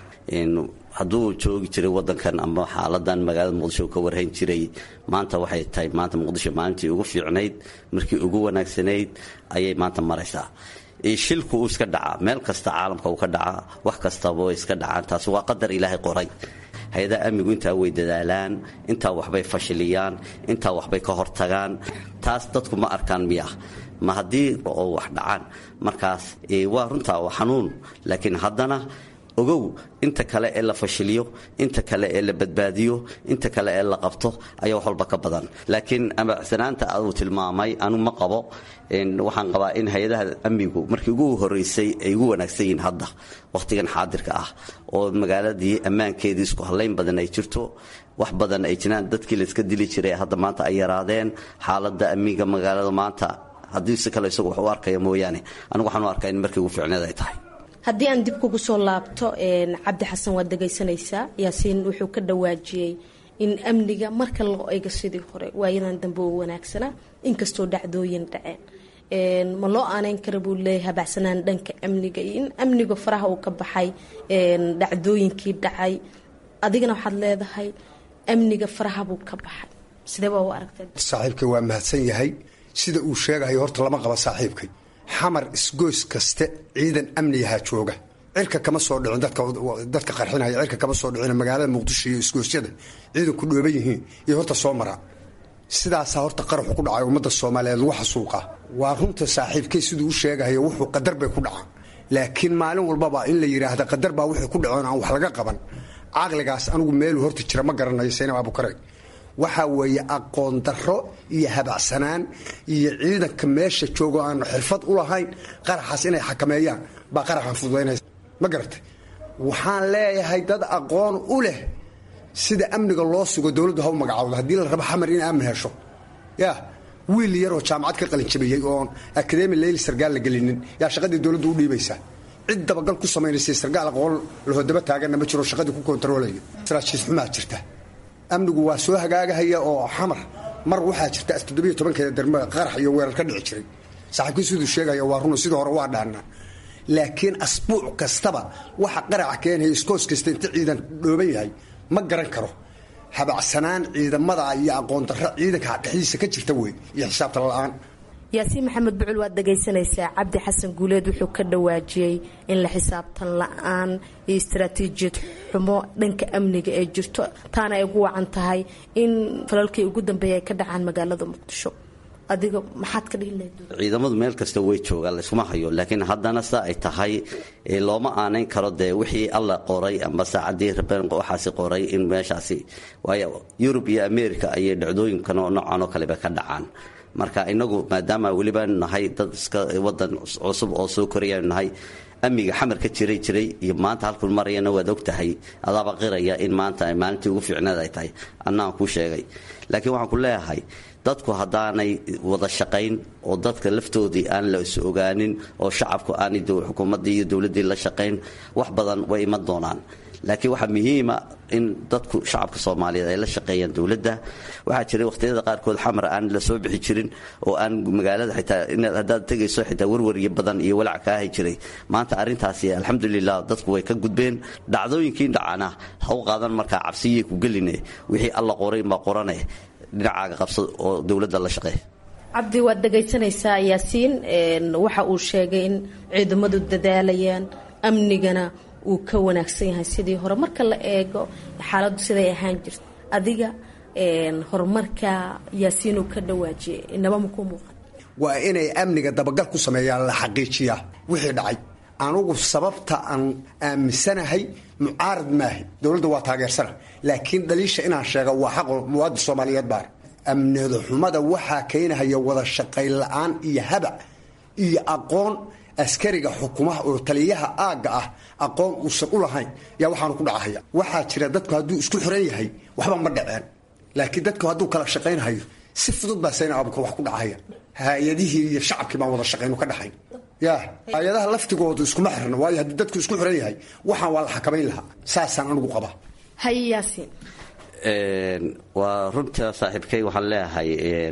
hadduu joogi jiray wadankan ama xaaladan magaalada muqdisho ka warhayn jiray maanta waxay tahay maanta muqdisho maalintii ugu fiicnayd markii ugu wanaagsanayd ayay maanta maraysaa shilku uu iska dhacaa meel kasta caalamka uu ka dhacaa wax kastaba way iska dhacaan taasi waa qadar ilaahay qoray hay-adaha amnigu intaa way dadaalaan intaa waxbay fashiliyaan intaa waxbay ka hortagaan taas dadku ma arkaan miya ma haddii oo wax dhacaan markaas waa runtaa waa xanuun laakiin haddana ogow inta kale ee la fashiliyo inta kale ee la badbaadiyo inta kale ee la qabto ayaa wax walba ka badan laakiin amacsanaanta uu tilmaamay anu ma qabo waxaan qabaa in hay-adaha amnigu markii ugu horeysay ay ugu wanaagsan yihiin hadda wakhtigan xaadirka ah oo magaaladii ammaankeedii isku hallayn badan ay jirto wax badan ay jiraan dadkii layska dili jiray hadda maanta ay yaraadeen xaaladda amniga magaalada maanta haddii si kale isagu wax u arkaya mooyaane anigu waxaan u arkaa in markii ugu fiicneed ay tahay haddii aan dib kugu soo laabto cabdi xasan waad dhegaysanaysaa yaasiin wuxuu ka dhawaajiyey in amniga marka loo eego sidii hore waayadan dambe oo wanaagsanaa inkastoo dhacdooyin dhaceen ma loo aaneyn kara buu leeyahay habacsanaan dhanka amniga iyo in amniga faraha uu ka baxay dhacdooyinkii dhacay adigana waxaad leedahay amniga faraha buu ka baxay sidee baa u aragtay saaxiibkay waa mahadsan yahay sida uu sheegahayo horta lama qaba saaxiibkay xamar isgoys kaste ciidan amniyahaa jooga cirka kama soo dhicin dadka qarxinaya cirka kama soo dhicin magaalada muqdisho iyo isgoosyada ciidanku dhooban yihiin iyo horta soo maraa sidaasaa horta qaraxu ku dhacay ummadda soomaaliyeed lagu xasuuqa waa runta saaxiibkay siduu u sheegahayo wuxuu qadar bay ku dhacaan laakiin maalin walbaba in la yidhaahda qadar baa waxay ku dhacoon aan wax laga qaban caqligaas anigu meeluu horta jira ma garanayo saynab abukare waxaa weeye aqoon darro iyo habacsanaan iyo ciidanka meesha joogo aanu xirfad u lahayn qaraxaas inay xakameeyaan baa qaraxan fududaynaysa ma garatay waxaan leeyahay dad aqoon u leh sida amniga loo sugo dowladdu ha u magacaawdo haddii la rabo xamar in amni hesho ya wiil yaroo jaamacad ka qalinjabiyey oon akademi leyli sargaal la gelinin yaa shaqadii dowladdu u dhiibaysaa cid dabagal ku samaynaysa sargaal aqoon lahodaba taaganna ma jiro shaqadii ku kontaroolayo saraajiis xumaa jirta amnigu waa soo hagaagahaya oo xamar mar waxaa jirta toddobiyo tobankeeda darma qarax iyo weerar ka dhici jiray saaxiibkii siduu sheegaya waa run sidii hore waa dhaanaa laakiin asbuuc kastaba waxa qaraca keenaya iskoos kasta inta ciidan dhooban yahay ma garan karo habacsanaan ciidamada iyo aqoon darro ciidanka dhexdiisa ka jirta wey iyo xisaabta la-aan yaasiin maxamed bucul waad dhagaysanaysaa cabdi xasan guuleed wuxuu ka dhawaajiyey in la xisaabtan la-aan iyo istaraatiijiyad xumo dhanka amniga ee jirto taana ay ugu wacan tahay in falalkii ugu dambeeya ay ka dhacaan magaalada muqdisho adiga maxaad ka dhihi lahayd ciidamadu meel kasta way joogaan layskuma hayo laakiin haddana sa ay tahay looma aanayn karo dee wixii alla qoray amba saacadii rabeen waxaasi qoray in meeshaasi waayo yurub iyo america ayay dhacdooyinkan oo noocan oo kaleba ka dhacaan marka inagu maadaama welibaanu nahay dad iska wadan cusub oo soo korayaanu nahay amniga xamar ka jiray jiray iyo maanta halkun marayana waad og tahay adaaba qiraya in maanta ay maalintii ugu fiicneed ay tahay annaan kuu sheegay laakiin waxaan ku leeyahay dadku haddaanay wada shaqayn oo dadka laftoodii aan la is ogaanin oo shacabku aanay xukuumaddii iyo dowladdii la shaqayn wax badan way iman doonaan laakiin waxaa muhiima in dadku shacabka soomaaliyeed ay la shaqeeyaan dowladda waxaa jiray wakhtiyada qaarkood xamar aan la soo bixi jirin oo aan magaalada xitaa inaad haddaad tegayso xitaa warwaryo badan iyo walac kaa hay jiray maanta arrintaasi alxamdulilah dadku way ka gudbeen dhacdooyinkii dhacana ha u qaadan markaa cabsiyay ku geline wixii alla qoray ma qorane dhinacaaga qabsad oo dowladda la shaqeey cabdi waad dhagaysanaysaa yaasiin waxa uu sheegay in ciidamadu dadaalayaan amnigana uu ka wanaagsan yahay sidii hore marka la eego xaaladdu siday ahaan jirta adiga horumarka yaasiinuu ka dhawaajiyay inaba makuu muuqan waa inay amniga dabagal ku sameeyaan la xaqiijiyaa wixii dhacay anugu sababta aan aaminsanahay mucaarad maahi dowladda waa taageersana laakiin dhaliisha inaan sheega waa xaqo muwaadin soomaaliyeed baar amnida xumada waxaa keenahaya wada shaqayn la-aan iyo habac iyo aqoon askariga xukumaha oo taliyaha aagga ah aqoon uusan u lahayn yaa waxaanu ku dhacahaya waxaa jira dadku hadduu isku xiran yahay waxba ma dhaceen laakiin dadku hadduu kala shaqaynhayo si fudud baa sayna abuka wax ku dhacaya hay-adihii iyo shacabkii baan wada shaqaynu ka dhaxayn ya hay-adaha laftigoodu iskuma xirna waayo haddii dadku isku xiran yahay waxaan waa la xakamayn lahaa saasaan anigu qabaa haye yaasiin waa runta saaxiibkay waxaan leeyahay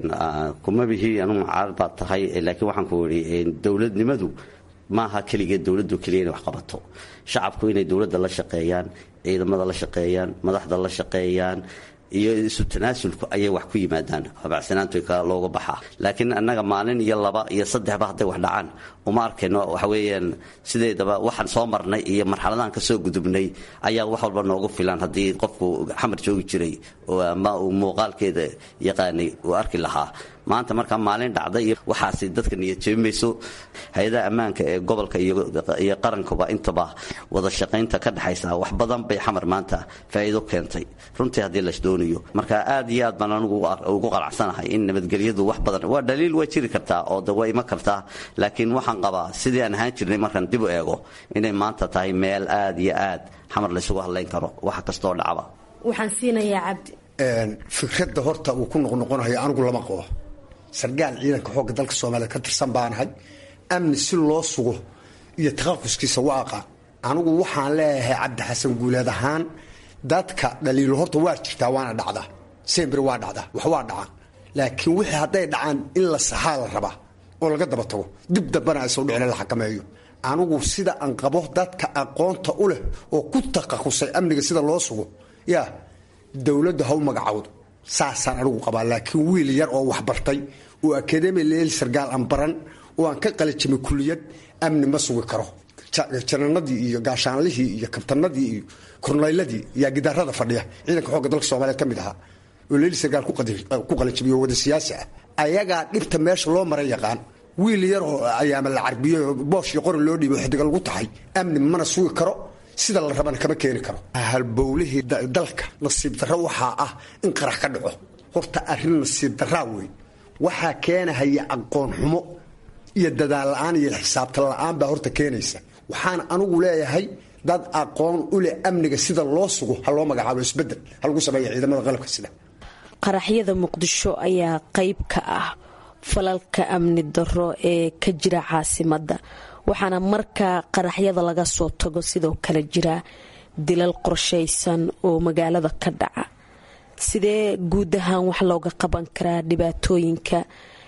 kuma bihi anugu mucaarad baad tahay laakiin waxaan ku idhi dowladnimadu maaha keligeed dowladdu keliya inay wax qabato shacabku inay dowladda la shaqeeyaan ciidamada la shaqeeyaan madaxda la shaqeeyaan iyo isu tanaasulku ayay wax ku yimaadaan habacsanaantu looga baxaa laakiin annaga maalin iyo laba iyo saddexba hadday wax dhacaan uma arkayno waxa weeyaan sideedaba waxaan soo marnay iyo marxaladahan ka soo gudubnay ayaa wax walba noogu filan haddii qofku xamar joogi jiray ama uu muuqaalkeeda yaqaanay uu arki lahaa maanta markaa maalin dhacday iyo waxaasi dadka niyad jeebimayso hay-adaha ammaanka ee gobolka iyo qarankuba intaba wada shaqaynta ka dhexaysa wax badan bay xamar maanta faa'iido keentay runtii haddii las doonayo marka aad iyo aad baan anigu ugu qanacsanahay in nabadgelyadu wax badan waa dhaliil waa jiri kartaa oo de waa iman kartaa laakiin waxaan qabaa sidii aan ahaan jirnay markaan dib u eego inay maanta tahay meel aad iyo aad xamar laysugu hadlayn karo wax kastoo dhacba waxaan siinayaa cabdi fikradda horta uu ku noqnoqonayo anigu lama qabo sargaal ciidanka xoogga dalka soomaaliya ka tirsan baanahay amni si loo sugo iyo takhaquskiisa waa aqaan anigu waxaan leeyahay cabdi xasan guuleed ahaan dadka dhaliilo horta waa jirtaa waana dhacdaa sembri waa dhacdaa wax waa dhacaan laakiin wixii hadday dhacaan in la saxaa la rabaa oo laga daba tago dib dambana aysan udhicin la xakameeyo anigu sida aan qabo dadka aqoonta u leh oo ku takhasusay amniga sida loo sugo yaa dowladdu ha u magacawdo saasaan anigu qabaa laakiin wiil yar oo wax bartay oo akademi leel sargaal aan baran oo aan ka qalijimay kuliyad amni ma sugi karo jananadii iyo gaashaanlihii iyo kabtanadii iyo kornayladii yaa gidaarada fadhiya ciidanka xoogga dalka soomaaliyeed ka mid ahaa oo leel sargaal ku qalijimiyo wada siyaasi ah ayagaa dhibta meesha loo mara yaqaan wiil yar oo ayaama la carbiyo boosh iyo qori loo dhiibo xidiga lagu tahay amni mana sugi karo sida la rabana kama keeni karo halbowlihii dalka nasiib darro waxaa ah in qarax ka dhaco horta arrin nasiib daraa wey waxaa keenahaya aqoon xumo iyo dadaal la-aan iyo xisaabtan la-aan baa horta keenaysa waxaan anigu leeyahay dad aqoon u leh amniga sida loo sugo ha loo magacaabo isbedel ha lagu sameeya ciidamada qalabka sida qaraxyada muqdisho ayaa qayb ka ah falalka amni darro ee ka jira caasimadda waxaana markaa qaraxyada laga soo tago sidoo kale jira dilal qorshaysan oo magaalada ka dhaca sidee guud ahaan wax looga qaban karaa dhibaatooyinka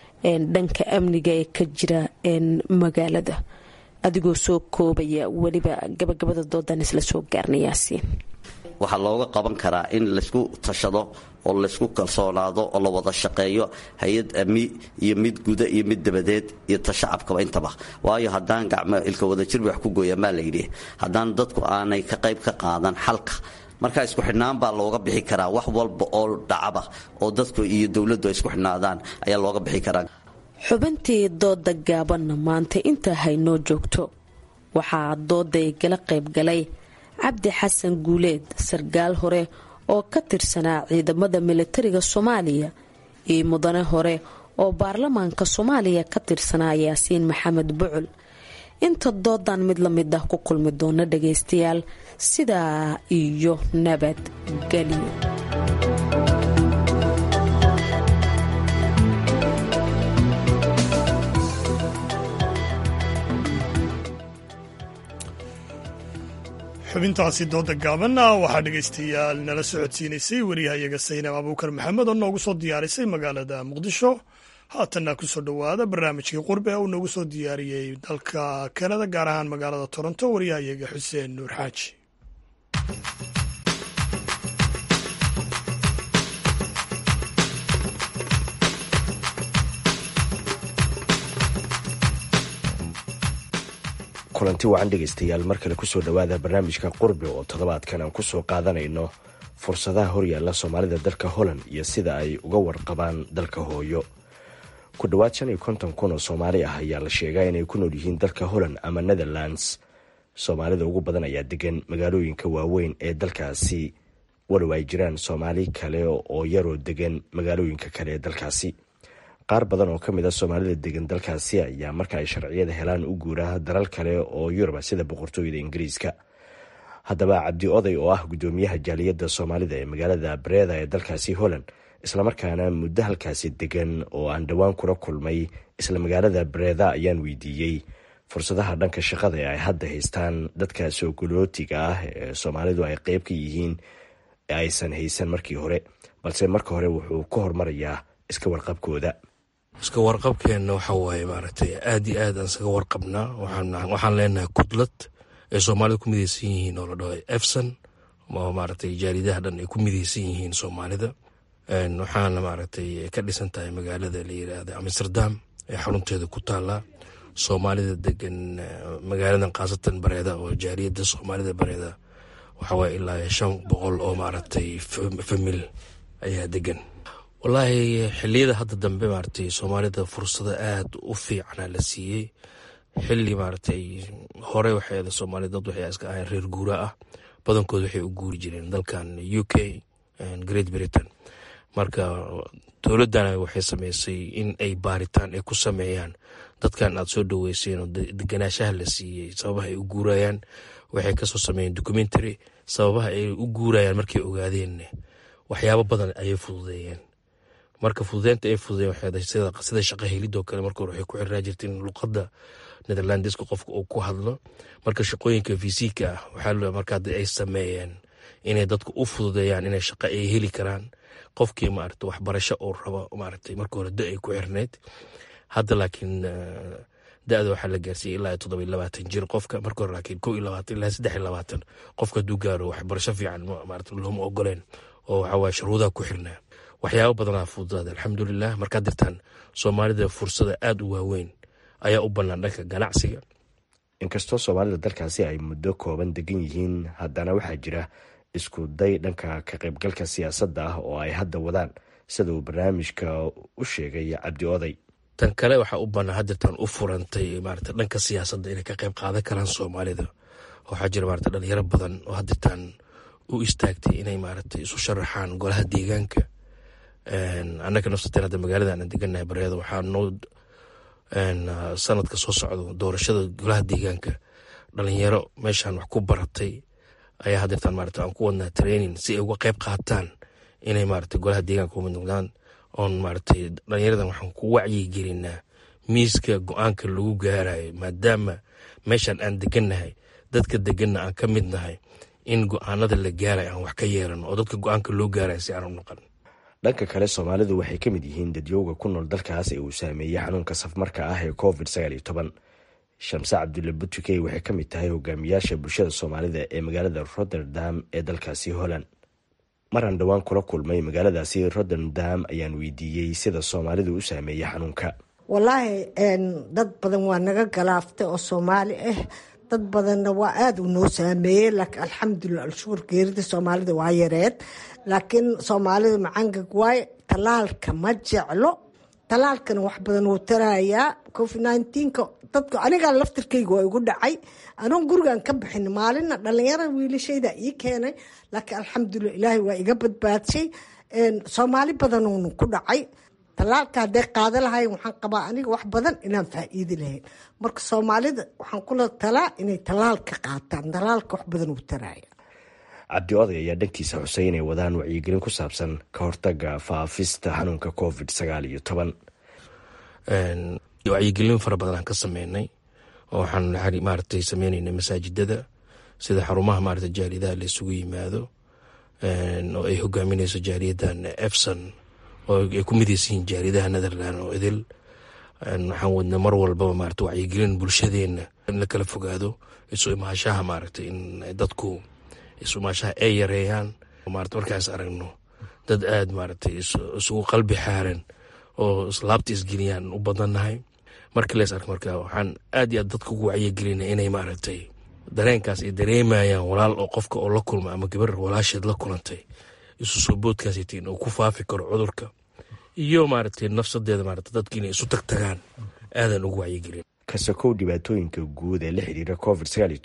dhanka amniga ee ka jira magaalada adigoo soo koobaya weliba gabagabada doodan isla soo gaarnayaasiin waxaa looga qaban karaa in laysku tashado oo laysku kalsoonaado oo la wada shaqeeyo hay-ad ami iyo mid guda iyo mid dabadeed iyo tashacabkaba intaba waayo haddaan gacmo ilka wadajir wax ku gooyaan baa layidhi haddaan dadku aanay ka qayb ka qaadan xalka markaa isku xidhnaan baa looga bixi karaa wax walba oo dhacaba oo dadku iyo dowladdu ay isku xidhnaadaan ayaa looga bixi karaa xubintii dooda gaabanna maanta intaa haynoo joogto waxaa dooday gala qaybgalay cabdi xasan guuleed sargaal hore oo ka tirsanaa ciidamada militariga soomaaliya iyo mudane hore oo baarlamaanka soomaaliya ka tirsanaa yaasiin maxamed bucul inta doodan mid la mid ah ku kulmi doona dhagaystayaal sidaa iyo nabadgelyo xubintaasi dooda gaabanna waxaa dhegaystayaal nala socodsiinaysay wariyahayaga saynab abuukar maxamed oo noogu soo diyaarisay magaalada muqdisho haatanna kusoo dhowaada barnaamijkii qurbe uu noogu soo diyaariyey dalka kanada gaar ahaan magaalada toronto wariyahayaga xuseen nuur xaaji kulanti wacan dhegaystayaal mar kale kusoo dhowaada barnaamijka qurbi oo toddobaadkan aan kusoo qaadanayno fursadaha horyaalla soomaalida dalka holland iyo sida ay uga warqabaan dalka hooyo ku dhowaad shan iyo konton kun oo soomaali ah ayaa la sheegaa inay ku nool yihiin dalka holland ama netherlands soomaalida ugu badan ayaa degan magaalooyinka waaweyn ee dalkaasi walow ay jiraan soomaali kale oo yaroo degan magaalooyinka kale ee dalkaasi qaar badan oo ka mid a soomaalida degan dalkaasi ayaa marka ay sharciyada helaan u guura dalal kale oo yuruba sida boqortooyada ingiriiska haddaba cabdi oday oo ah guddoomiyaha jaaliyadda soomaalida ee magaalada bareeda ee dalkaasi holland islamarkaana muddo halkaasi degan oo aan dhowaan kula kulmay isla magaalada bareeda ayaan weydiiyey fursadaha dhanka shaqada ee ay hadda haystaan dadka soogolootiga ah ee soomaalidu ay qeyb ka yihiin ee aysan haysan markii hore balse marka hore wuxuu ka hormarayaa iska warqabkooda iska warqabkeenna waxa waaye maaragtay aad iyo aad aan isaga warqabnaa waxaan leenahay kudlad ay soomaalida ku midaysan yihiin oo la dhaho efson oo maaragtay jaaridaha dhan ay ku midaysan yihiin soomaalida waxaana maaragtay ka dhisan tahay magaalada la yiraahda amsterdam ee xarunteeda ku taala soomaalida degan magaaladan khaasatan bareeda oo jaariyadda soomaalida bareeda waxawaaye ilaa shan boqol oo maaragtay famil ayaa degan wallaahi xiliyada hadda dambe maaragtay soomaalida fursado aada u fiicana la siiyey xili maaragtay hore waxay soomaalida dad waxay iska ahayn reer guura ah badankood waxay u guuri jireen dalkan u k great britain marka dowladana waxay sameysay in ay baaritaan ay ku sameeyaan dadkan aad soo dhaweyseen oo deganaashaha la siiyey sababaha ay u guurayaan waxay kasoo sameeyeen documentary sababaha ay u guurayaan markay ogaadeen waxyaabo badan ayay fududeeyeen marka fududeynta ay fududeyen sida shaqa helidoo kale marka hore waxay ku xirnaa jirta in luqadda netherlandiska qofka uu ku hadlo marka shaqooyinka visika ah waxaa marka hadda ay sameeyeen inay dadku u fududeeyaan inay shaqa ay heli karaan qofkii maarata waxbarasho uu rabo maaragtay marka hore da ay ku xirneyd hadda laakiin da-da waxaa la gaarsiiyey ilaa toddoba iyo labaatan jir qofka marka hore laakiin kow iyo labaatan ilaa saddex iyo labaatan qofka hadduu gaaro waxbarasho fiican maarata looma ogoleen oo waxawaaye shuruudaha ku xirnaa waxyaabo badanaa fududaada alxamdulilah markaad dirtaan soomaalida fursada aada u waaweyn ayaa u bannaan dhanka ganacsiga inkastoo soomaalida dalkaasi ay muddo kooban degan yihiin haddana waxaa jira isku day dhanka ka qaybgalka siyaasadda ah oo ay hadda wadaan sida uu barnaamijka u sheegay cabdi oday tan kale waxaa u bannaan hadirtaan u furantay maarata dhanka siyaasadda inay ka qayb qaadan karaan soomaalida waxaa jira maarata dhalinyaro badan oo hadirtaan u istaagtay inay maarata isu sharaxaan golaha deegaanka annaga nafsateen hadda magaalada aan deganahay bareeda waxaa noo sanadka soo socdo doorashada golaha deegaanka dhalinyaro meeshaan wax ku baratay ayaa hadeertaan maarata aan ku wadnaa training si ay uga qayb qaataan inay maarata golaha deegaanka umid noqdaan oon maaratay dhalinyaradan waxaan ku wacyi gelinaa miiska go-aanka lagu gaarayo maadaama meeshaan aan degannahay dadka deganna aan ka mid nahay in go-aanada la gaarayo aan wax ka yeelano oo dadka go-aanka loo gaarayo si aan u noqon dhanka kale soomaalidu waxay ka mid yihiin dadyowga ku nool dalkaas ee uu saameeyey xanuunka safmarka ah ee covid sagaal iyo toban shamse cabdulle butukey waxay ka mid tahay hogaamiyaasha bulshada soomaalida ee magaalada rotterdam ee dalkaasi holland maraan dhowaan kula kulmay magaaladaasi rotterdam ayaan weydiiyey sida soomaalidu u saameeyey xanuunka wallaahi dad badan waa naga galaaftay oo soomaali ah dad badanna waa aada u noo saameeyey laakiin alxamdulilah alshukur geerida soomaalida waa yareed laakiin soomaalida macangag waay talaalka ma jeclo talaalkana wax badan wuu tarayaa covid nnteenka dadka anigaa laftirkayga waa igu dhacay anoon gurigan ka bixin maalina dhalinyara wiilashayda ii keenay laakiin alxamdulilah ilaahay waa iga badbaadshay soomaali badanuunu ku dhacay talaalka hadday qaada lahayen waxaan qabaa aniga wax badan inaan faa-iidi lahayn marka soomaalida waxaan kula talaa inay talaalka qaataan talaalka wax badan uu taraya cabdi oday ayaa dhankiisa xusay inay wadaan wacyigelin ku saabsan ka hortaga faafista xanuunka covid sagaal iyo toban wacyigelin fara badan aan ka sameynay oo waxaan maaragtay sameyneynay masaajidada sida xarumaha maarata jaaridaha la isugu yimaado oo ay hogaamineyso jaariyadan efson oo ay ku midaysan yihiin jaaridaha netherland oo idil waxaan wadna mar walbaba maarata wacyigelin bulshadeena in la kala fogaado isu imaashaha maaragtay in dadku isu imaashaha ay yareeyaan maarata markaas aragno dad aada maaragtay isugu qalbi xaaran oo islaabta isgeliyaan u badannahay markii lees ark marka waxaan aad iyo aad dadka ugu wacyigelina inay maaragtay dareenkaas ay dareemayaan walaal oo qofka oo la kulma ama gabar walaasheed la kulantay isu soo boodkaasaytiin uu ku faafi karo cudurka iyo maaragtay nafsadeeda maarata dadki inay isu tagtagaan aadan ugu wacyigelin ka sokow dhibaatooyinka guud ee la xidhiira covid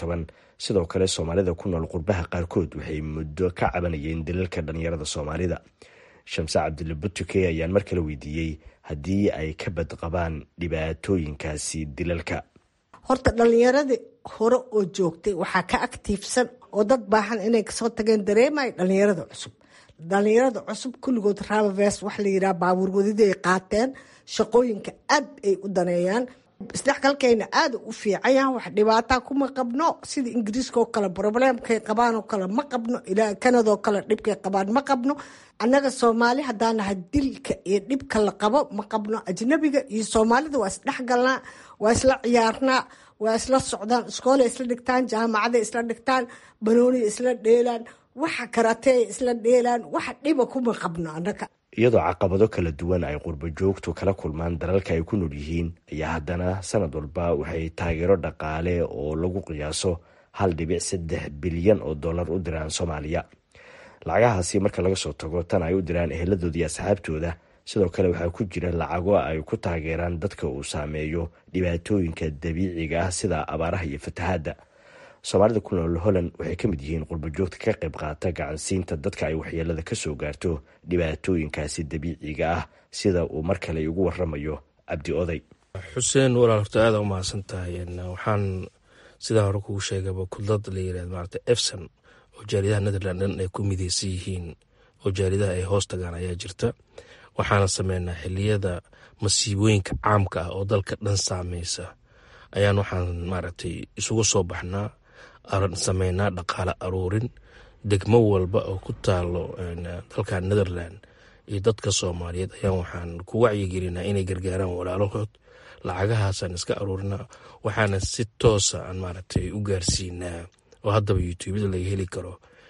sidoo kale soomaalida ku nool qurbaha qaarkood waxay muddo ka cabanayeen dalalka dhalinyarada soomaalida shamse cabdille butuke ayaan mar kale weydiiyey haddii ay ka badqabaan dhibaatooyinkaasi dilalka horta dhalinyaradii hore oo joogtay waxaa ka aktiifsan oo dad baahan inay kasoo tageen dareemay dhalinyarada cusub dhalinyarada cusub kulligood rabaves wax la yidhaha baabuur wadida ay qaateen shaqooyinka aad ay u daneeyaan isdhexgalkeyna aada u fiicanyaha wax dhibaataa kuma qabno sida ingiriiska oo kale probleemkay qabaan oo kale ma qabno ilaa kanadoo kale dhibkay qabaan ma qabno annaga soomaali haddaan nahay dilka iyo dhibka la qabo ma qabno ajnabiga iyo soomaalida waa isdhexgalnaa waa isla ciyaarnaa waa isla socdaan iskoolay isla dhigtaan jaamacaday isla dhigtaan banooniya isla dheelaan waxa karateey isla dheelaan waxa dhiba kuma qabno annaga iyadoo caqabado kala duwan ay qurbo joogtu kala kulmaan dalalka ay ku nool yihiin ayaa haddana sanad walba waxay taageero dhaqaale oo lagu qiyaaso hal dhibic saddex bilyan oo dollar u diraan soomaaliya lacagahaasi marka laga soo tago tan ay u diraan eheladooda iyo asxaabtooda sidoo kale waxaa ku jira lacago ay ku taageeraan dadka uu saameeyo dhibaatooyinka dabiiciga ah sida abaaraha iyo fatahaadda soomaalida ku nool holland waxay ka mid yihiin qurbojoogta ka qayb qaata gacansiinta dadka ay waxyeelada ka soo gaarto dhibaatooyinkaasi dabiiciga ah sida uu mar kale ugu waramayo cabdi oday xuseen walaal horta aada u mahadsan tahay waxaan sidaa hore kugu sheegaba kudlad la yirahdo maarata efson oo jaaridaha netherland dhan ay ku mideysan yihiin oo jaaridaha ay hoos tagaan ayaa jirta waxaana sameynaa xiliyada masiibooyinka caamka ah oo dalka dhan saameysa ayaan waxaan maaragtay isugu soo baxnaa sameynaa dhaqaale aruurin degmo walba oo ku taalo dalka netherland iyo dadka soomaaliyeed ayaan waxaan ku wacyigelinaa inay gargaaraan walaalahood lacagahaasaan iska aruurinaa waxaana si toosa aan maaragtay u gaarsiinaa oo haddaba youtubeda laga heli karo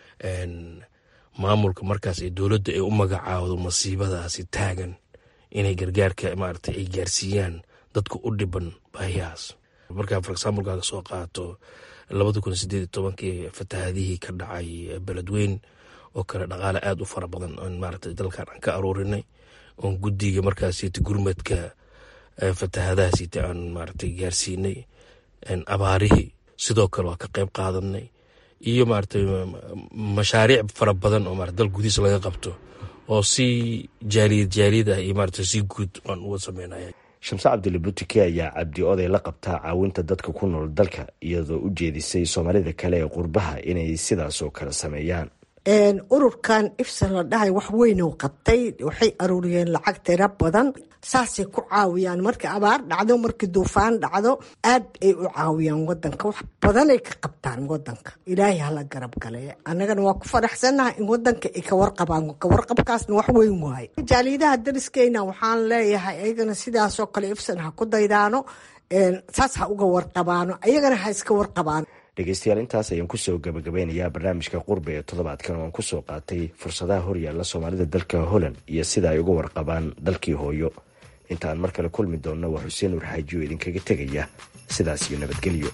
maamulka markaas ee dowladda ay u magacaawdo masiibadaasi taagan inay gargaarka maaragtay ay gaarsiiyaan dadka u dhiban baahiyahaas markaa for examplekaaga soo qaato labada kun sideed iyo tobankii fatahaadihii ka dhacay beledweyn oo kale dhaqaale aada u fara badan oon maaragtay dalkan aan ka aruurinay oon guddiga markaasita gurmadka fatahaadahaasita aan maaragtay gaarsiinay abaarihii sidoo kale waa ka qayb qaadanay iyo maaragtay mashaariic fara badan oo maarata dal gudihiisa laga qabto oo si jaaliyad jaaliyad ah iyo maaragtay si guud aan uga sameynaya shamse cabdille butike ayaa cabdi oday la qabtaa caawinta dadka ku nool dalka iyadoo u jeedisay soomaalida kale ee qurbaha inay sidaas oo kale sameeyaan ururkan ifsa la dhahay wax weynuu qabtay waxay aruuriyeen lacag tiro badan saasay ku caawiyaan markii abaar dhacdo markii duufaan dhacdo aad ay u caawiyaan wadanka wax badanay ka qabtaan wadanka ilaahay hala garab gale annagana waa ku faraxsannaha in wadanka ay kawarqabaan kawarqabkaasna wax weyn waaye jaaliyadaha dariskeyna waxaan leeyahay ayagana sidaasoo kale ifsan ha ku daydaano saas ha uga warqabaano ayagana ha iska warqabaano dhegeystayaal intaas ayaan kusoo gabagabeynayaa barnaamijka qurbe ee toddobaadkan oo aan kusoo qaatay fursadaha horyaalla soomaalida dalka holland iyo sida ay uga warqabaan dalkii hooyo inta aan mar kale kulmi doonno waa xuseen nuur xaaji oo idinkaga tegaya sidaas iyo nabadgelyo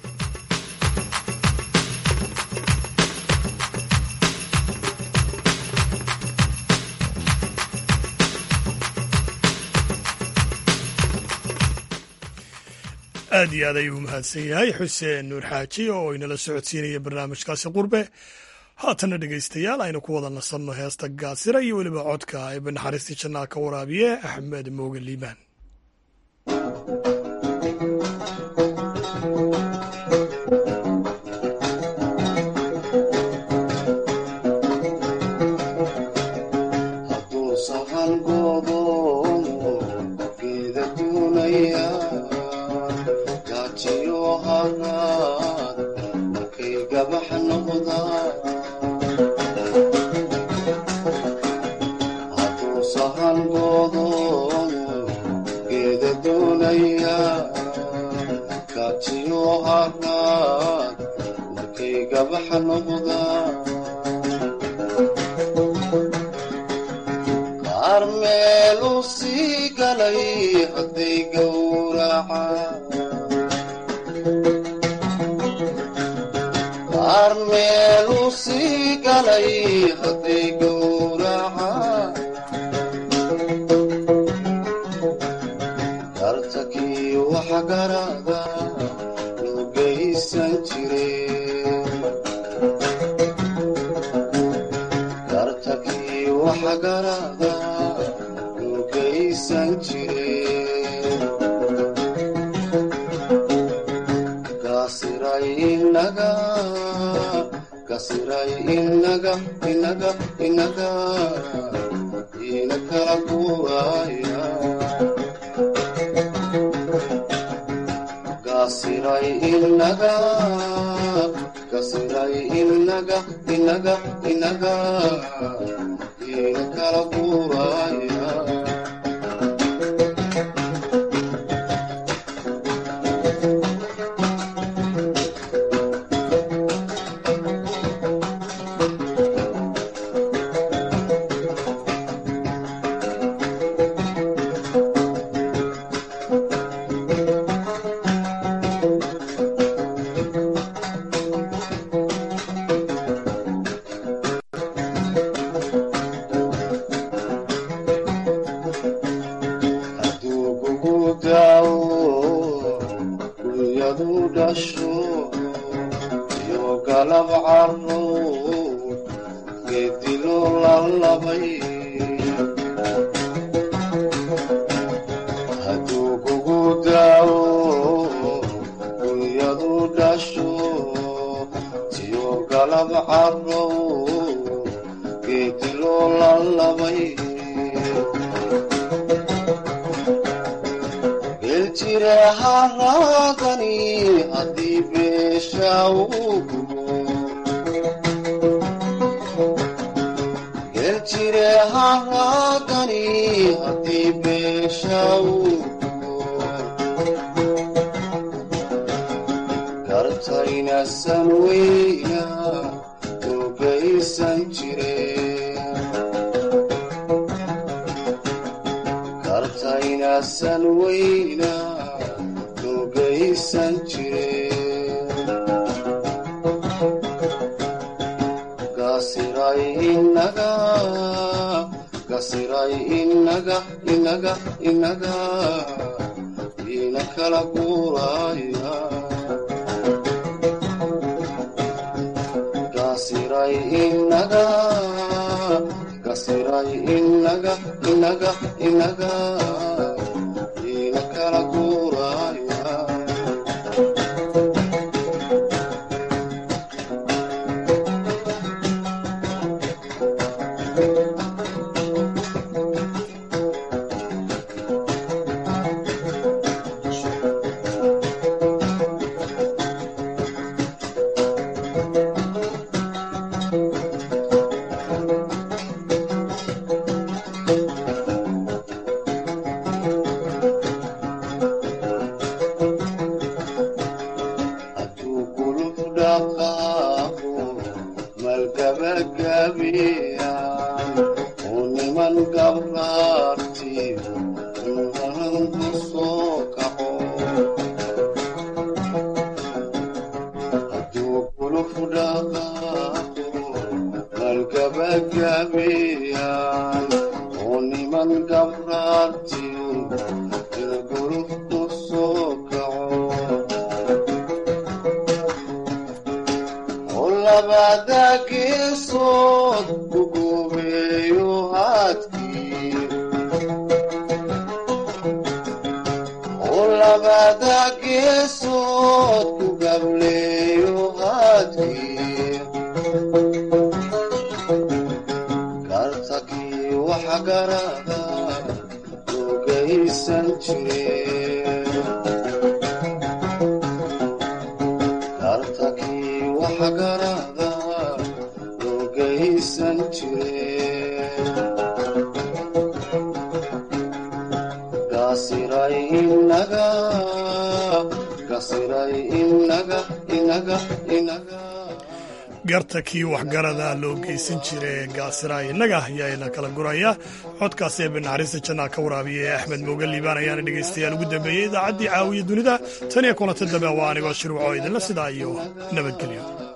aad iyo aad ayuu mahadsan yahay xuseen nuur xaaji oo inala socodsiinaya barnaamijkaasi qurbe haatana dhegaystayaal aynu ku wada nasanno heesta gaasira iyo weliba codka eeba naxariistii jannaa ka waraabiye axmed mooge liibaan dartakii waxa garada garada lugaysan jire gasiray inaga gasiray inaga inaga inaga ina kala guuraya gasiray inaga gasiray inaga inaga inaga ina kala guuraya garta kii waxgarada loo geysan jira gaasiraay innaga ayaana kala guraya codkaasi ee banaxariista jannaa ka waraabiya ee axmed mooga liibaan ayaana dhegaystayaal ugu dambeeyey idaacaddii caawiya dunida tan iyo kulanta dambe waa anigoo shirwaco idinla sidaa iyo nabadgelyo